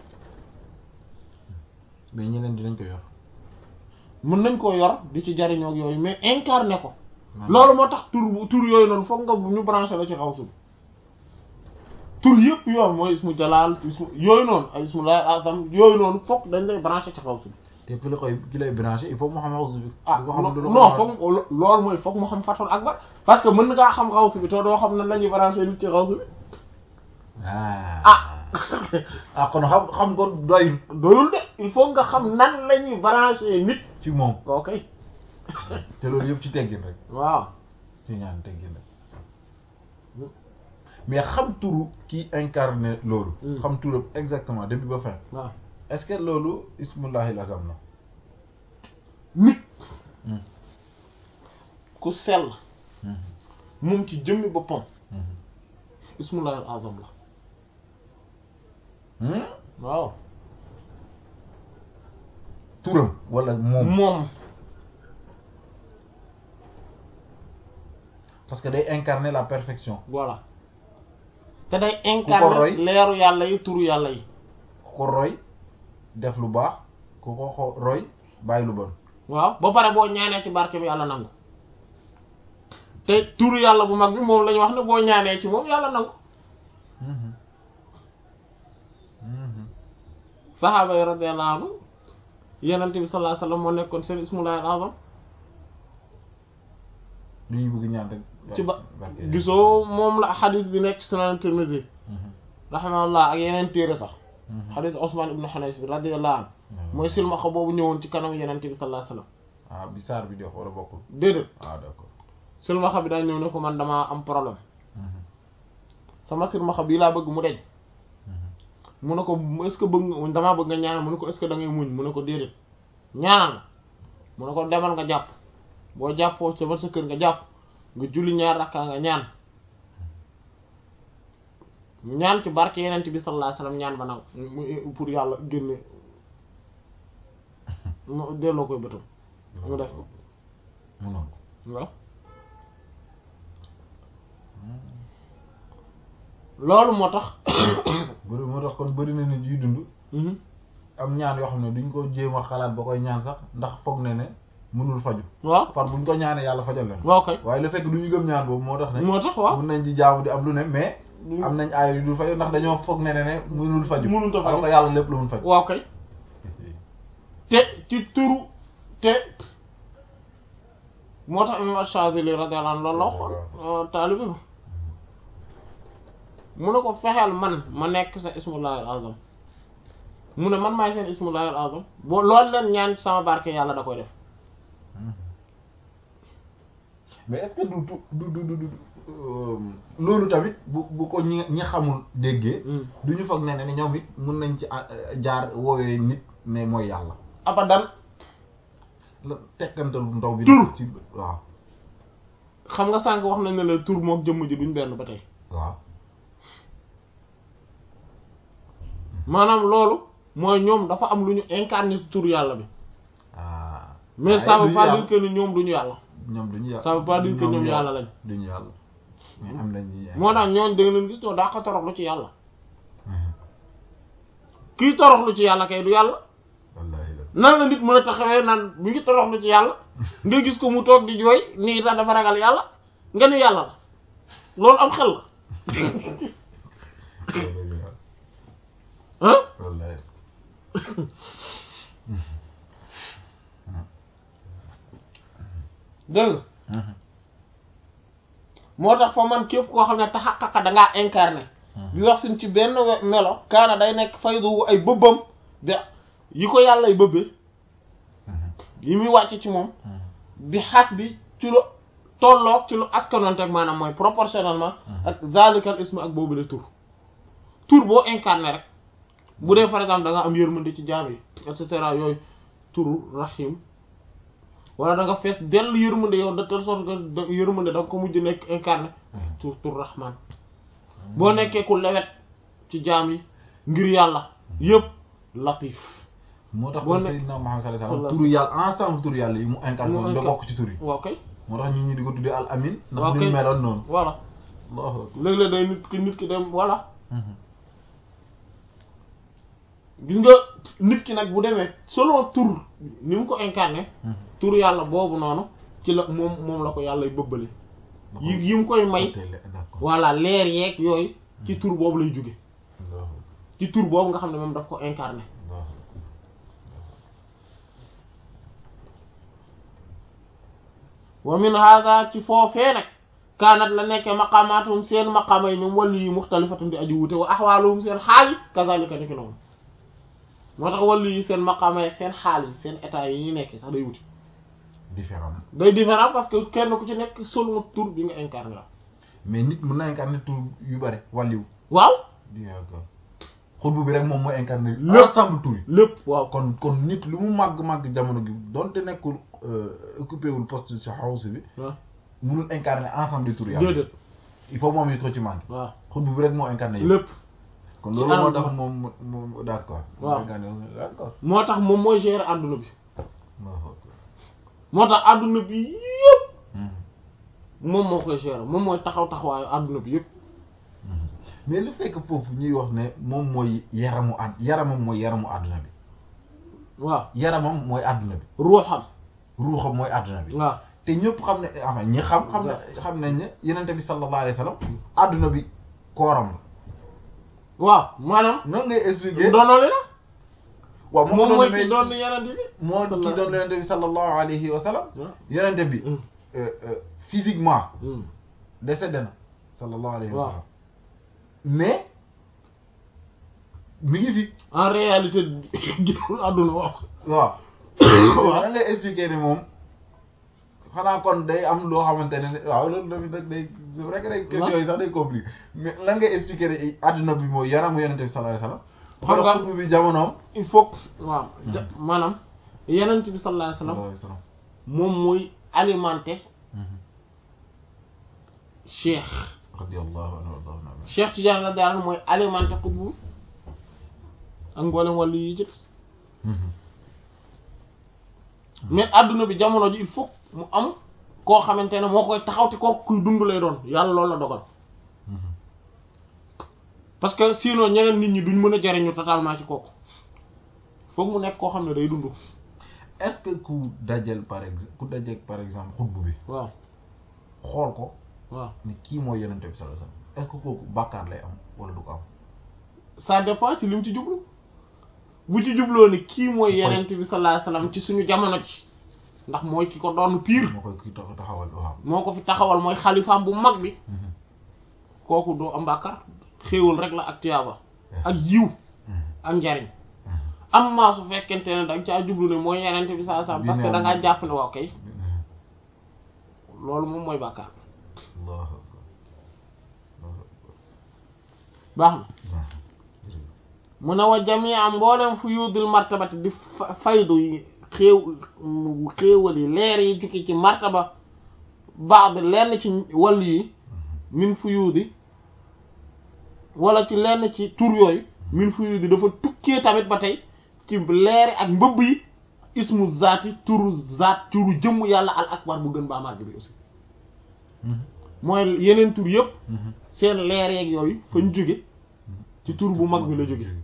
mais ñeneen dinañ ko yor mën nañ koo yor di ci jariñoo ak yooyu mais incarné ko loolu moo tax tur bu tur yooyu noonu foog nga ñu branché la ci xaw su tur yëpp yooyu mooy ismu jalaal ismu yooyu noonu ay ismu laay azam yooyu noonu foog dañ lay branché ci xaw su te ki la koy ki lay branché il faut mu xam xawsu bi ah bu ko xamul du la ko non branché. foog loolu mooy foog mu xam fatul akbar parce que mën ngaa xam xaw su bi te doo xam nan la ñuy branché nit ci xaw su bi ah ah ah kon xam xam ko doyul doyul de il faut nga xam nan la ñuy branché nit ci moom ok te loolu yëpp ci teggin rek waaw ci ñaan teggin rek mais xam turu ki incarné loolu Hmm. xam turam exactement début ba fin waaw est-ce que loolu ismullahil azam la nit Hmm. ku sell Mhm. moom ci jëmmi boppam Mhm. ismullahi al azam la Hmm? waaw turam wala moom moom parce que day incarner la perfection voilà te day roy. incarner leeru yàlla yi turu yàlla yi ku ko roy def lu baax ku ko xo- roy bàyyi lu bon waaw ba pare boo ñaanee ci barke bi yàlla nangu te turu yàlla bu mag bi moom la ñu wax ne boo ñaanee ci moom yàlla nangu Mhm. Mhm. saxaaba yi radiyallahu anhu yenente bi sallallahu alayhi wasallam moo nekkoon seen ismullahi al azam lu ñu bëgg ñaan rek ci ba barke- gisoo moom la xadis bi nekk sunan Tirmidhi Mhm. rahimahullah ak yeneen téere sax Mhm. xadis Usman ibn Hunayf bi radiyallahu anhu mooy silmaxa boobu ñëwoon ci kanam yenente bi sallallahu alayhi wasallam ah bi saar bi di wax wala bokkul déedéet ah d'accord silmaxa bi daa ñëw ne ko man damaa am problème Mhm. sama silmaxa bii laa bëgg mu deñ Mhm. mu ne ko est-ce que bëgg nga damaa bëgg nga ñaanal mu ne ko est-ce que da ngay muñ mu ne ko déedéet ñaanal mu ne ko demal nga jàpp boo jàppoo sa sa kër nga jàpp nga julli ñaar rakkaa nga ñaan mu ñaan ci barke yenent bi sallallahu alayhi wasallam ñaan ba nag mu pour yàlla génne mu delloo koy bëtam mu def ko mu nangu waaw loolu moo tax bëri moo tax kon bëri na nit yuy dund mhm am ñaan yoo xam ne duñ ko jéem a xalaat ba koy ñaan sax ndax foog ne ne mënul faju waaw far buñ ko ñaanee yàlla fajal leen waaw kay waaye le fekk du ñu gëm ñaan boobu moo tax ne moo tax waaw mun nañ di jaamu di am lu ne mais am nañ aay yu dul faju ndax dañoo foog ne ne ne mënul faju Mënul a faju. alors que yàlla lépp lu mun faj waaw kay te ci turu te moo tax imam Ash-Shazili radiyallahu anhu loolu la waxoon taalibi ba mu ne ko fexeel man ma nekk sa ismullahi al azam mu ne man maay seen ismullahi al azam boo loolu leen ñaan ci sama barke yàlla da koy def mais est-ce que du du du du du euh, loolu tamit bu bu ko ñi ñi xamul déggee du ñu foog ne ne ñoom it mun nañ ci ah, jaar woowee nit ne mooy yàlla abadan la tekkantal bu ndaw bi Tur. ci waaw xam nga sànq wax nañ ne la tur mook jëmm ji duñ benn ba tey waaw maanaam loolu mooy ñoom dafa am lu ñu incarné ci tur yàlla bi ah mais waaye ça veut duñu pas yàlla. dire que ni ñoom duñu yàlla ñoom duñu yàlla ça veut pas dire que ñoom yàlla lañ duñu yàlla mais am nañ ñi moo tax ñooñ da nga leen gis ñoo daa ko toroxlu ci yàlla kii toroxlu ci yàlla kay du yàlla wallaahi la nan la nit mën a taxawee naan mi ngi toroxlu ci yàlla nga gis ko mu toog di jooy nii tax dafa ragal yàlla nga ni yàlla la loolu am xel la ah wallahi dégg nga moo tax fa man képp koo xam ne taxaqaqa da ngaa incarné bi wax suñ ci benn we- melo kaana day nekk faydu ay bëbbam bi yi ko yàlla ay bëbbee yi muy wàcc ci moom bi xas bi ci lu tolloog ci lu askanoonte ak maanaam mooy proportionnellement ak zalikal ism ak boobu de tur tur boo incarné rek bu dee par exemple da nga am yërmande ci jaam yi et cetera yooyu turu rahim wala da nga fees dell yërmande yow de telle sorte que da- yërmande da nga ko mujj nekk incarné tur tur rahman boo nekkee ku lewet ci jaam yi ngir yàlla yëpp latif moo tax Boo kon ne- Seydina Muhammad sallallahu alayhi Sallallahu wasallam turu yàlla ensemble turu yàlla yi mu incarné Mu woon da incarné. bokk ci tur yi waaw kay moo tax ñun ñi di ko tuddee al amin ndax waaw ni kay mu meloon noonu voilà Allahu akbar léeg-léeg day nit ki nit ki dem voilà gis nga nit ki nag bu demee selon tur ni mu ko incarné tur yàlla boobu noonu ci la moom moom la ko yàlla bëbbale yi yi mu koy may d'accord voilà leer yeeg yooyu ci tur boobu lay jóge Allahu ci tur boobu nga xam ne moom daf ko incarné Allahu wa min hada ci foofee nag kaanat la nekkee maqaamaatum seen maqaama yi ñoom wàllu yi muxtalifatun di aju wute wa axwaaluhum seen xaal yi kazalika ni ki noonu moo tax wàllu yi seen maqaama yi ak seen xaal yi seen état yi ñu nekkee sax day wuti différent day différent parce que kenn ku ci nekk selon tur bi nga incarné la mais nit mën na incarné tur yu bari wàlliw waaw d'accord xutbu bi rek moom mooy incarné Lépp. ensemble tur yi lépp waaw kon kon nit lu mu màgg-màgg jamono gi donte nekkul occupé wul poste ci house bi waaw mënul incarné ensemble des tur yàlla déedéet il faut moom it ko ci manqué waaw xutbu bi rek moo incarné yëpp lépp kon ci loolu moo anam tax bi. moom moom d'accord Waaw. incarné d'accord moo tax moom mooy gérer adduna bi Allahu akbar. moo tax adduna bi yëpp Mhm. moom moo koy gérer moom mooy taxaw taxawaayu adduna bi yëpp mais lu fekk foofu ñuy wax ne moom mooy yaramu ad yaramam mooy yaramu àdduna bi waaw yaramam mooy àdduna bi ruuxam ruuxam mooy àdduna bi waaw te ñëpp xam ne enfin ñi xam xam ne xam nañ ne yenente bi sallallahu alayhi wa sallam àdduna bi kooram la waaw maanaam noonu ngay expliquer ndono li la waaw moo moom doon mooy mais ki doon yenente bi moo ki doon yenente bi sallallahu alayhi wa sallam waaw yenente bi Mm. euh, euh, physiquement Mm. décédé na sallallahu alayhi wa Waaw. sallam mais mi ngi fi en réalité génnul àdduna waaw waaw waaw da ngay expliquer ni moom xanaa kon day am loo xamante ne waaw loolu tamit nag day c'est vrai que day question yi sax day compliqué mais lan ngay expliquer ne adduna bi mooy yaramu yonente bi sallallahu alayhi Xam nga- wasallam xutbu bi jamonoom il faut que waaw ja- maanaam yenent bi sallallahu alayhi wasallam sallallahu alayhi wasallam moom mooy alimenter cheikh radiyallahu anhu warḍaahu anhu cheikh Tidiane la daal mooy alimenter xutbu ak mboolem wàllu yi ci des mais adduna bi jamono ji il faut que mu am koo xamante ne moo koy taxaw te kooku kuy dund lay doon yàlla loolu la dogal parce que sinon ñeneen nit ñi duñ mën a jariñu totalement ci kooku foog mu nekk koo xam ne day dund est-ce que ku dajal par exemple ku dajal par exemple xutbu bi waaw xool ko waaw ni kii mooy yonente bi sallallahu alayhi wasallam est-ce que kooku bàkkaar lay am wala du ko am ça dépend ci li mu ci jublu bu ci jubloo ni kii mooy Mooy- yenent bi sallallahu alayhi wasallam ci suñu jamono ci ndax mooy ki ko doon pire moo koy kii tax taxawal waaw moo ko fi taxawal mooy xalifaam bu mag bi kooku doo am bàkkaar xéewal rek la ak tiyaaba ak yiw ak njariñ am maa su fekkente ne da nga caa jublu ne mooy yenent bi sallallahu alayhi wasallam parce que da ngaa jàpp ne waaw kay loolu moom mooy bàkkaar Allahu akbar Allahu akbar baax na waaw mu ne wa jamia mboolem fu yuudul martabati di fa- faydu yi xéew xéewal yi leer yi jukki ci martaba baax bi lenn ci wàll yi min fu yuudi wala ci lenn ci tur yooyu min fu yuudi dafa tukkee tamit ba tey ci leeri ak mbëbb yi ismu zaati turu zaat turu jëmm yàlla al akbar bu gën baa màgg bi aussi mooy yeneen tur yëpp seen leer yeeg yooyu fañ jóge ci tur bu mag bi la jóge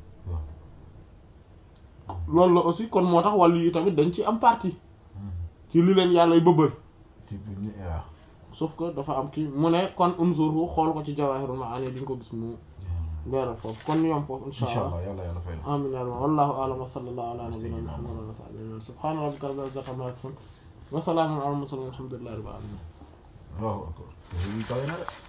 loolu la aussi kon moo tax wàllu yi tamit dañ ci am partie ci li leen yàlla bëbbal ci bi ñu waaw sauf que dafa am kii mu ne kon unzuru xool ko ci Jawahirul Maani di nga ko gis mu leeral foofu kon ñu yom foofu insha incha allah allah yàlla yàlla fay na amin ya rabbi wallahu a'lam wa sallallahu ala nabiyyina muhammadin wa sahbihi subhana rabbika rabbil izzati amma yasifun wa salamun ala al mursalin walhamdulillahi rabbil alamin waaw encore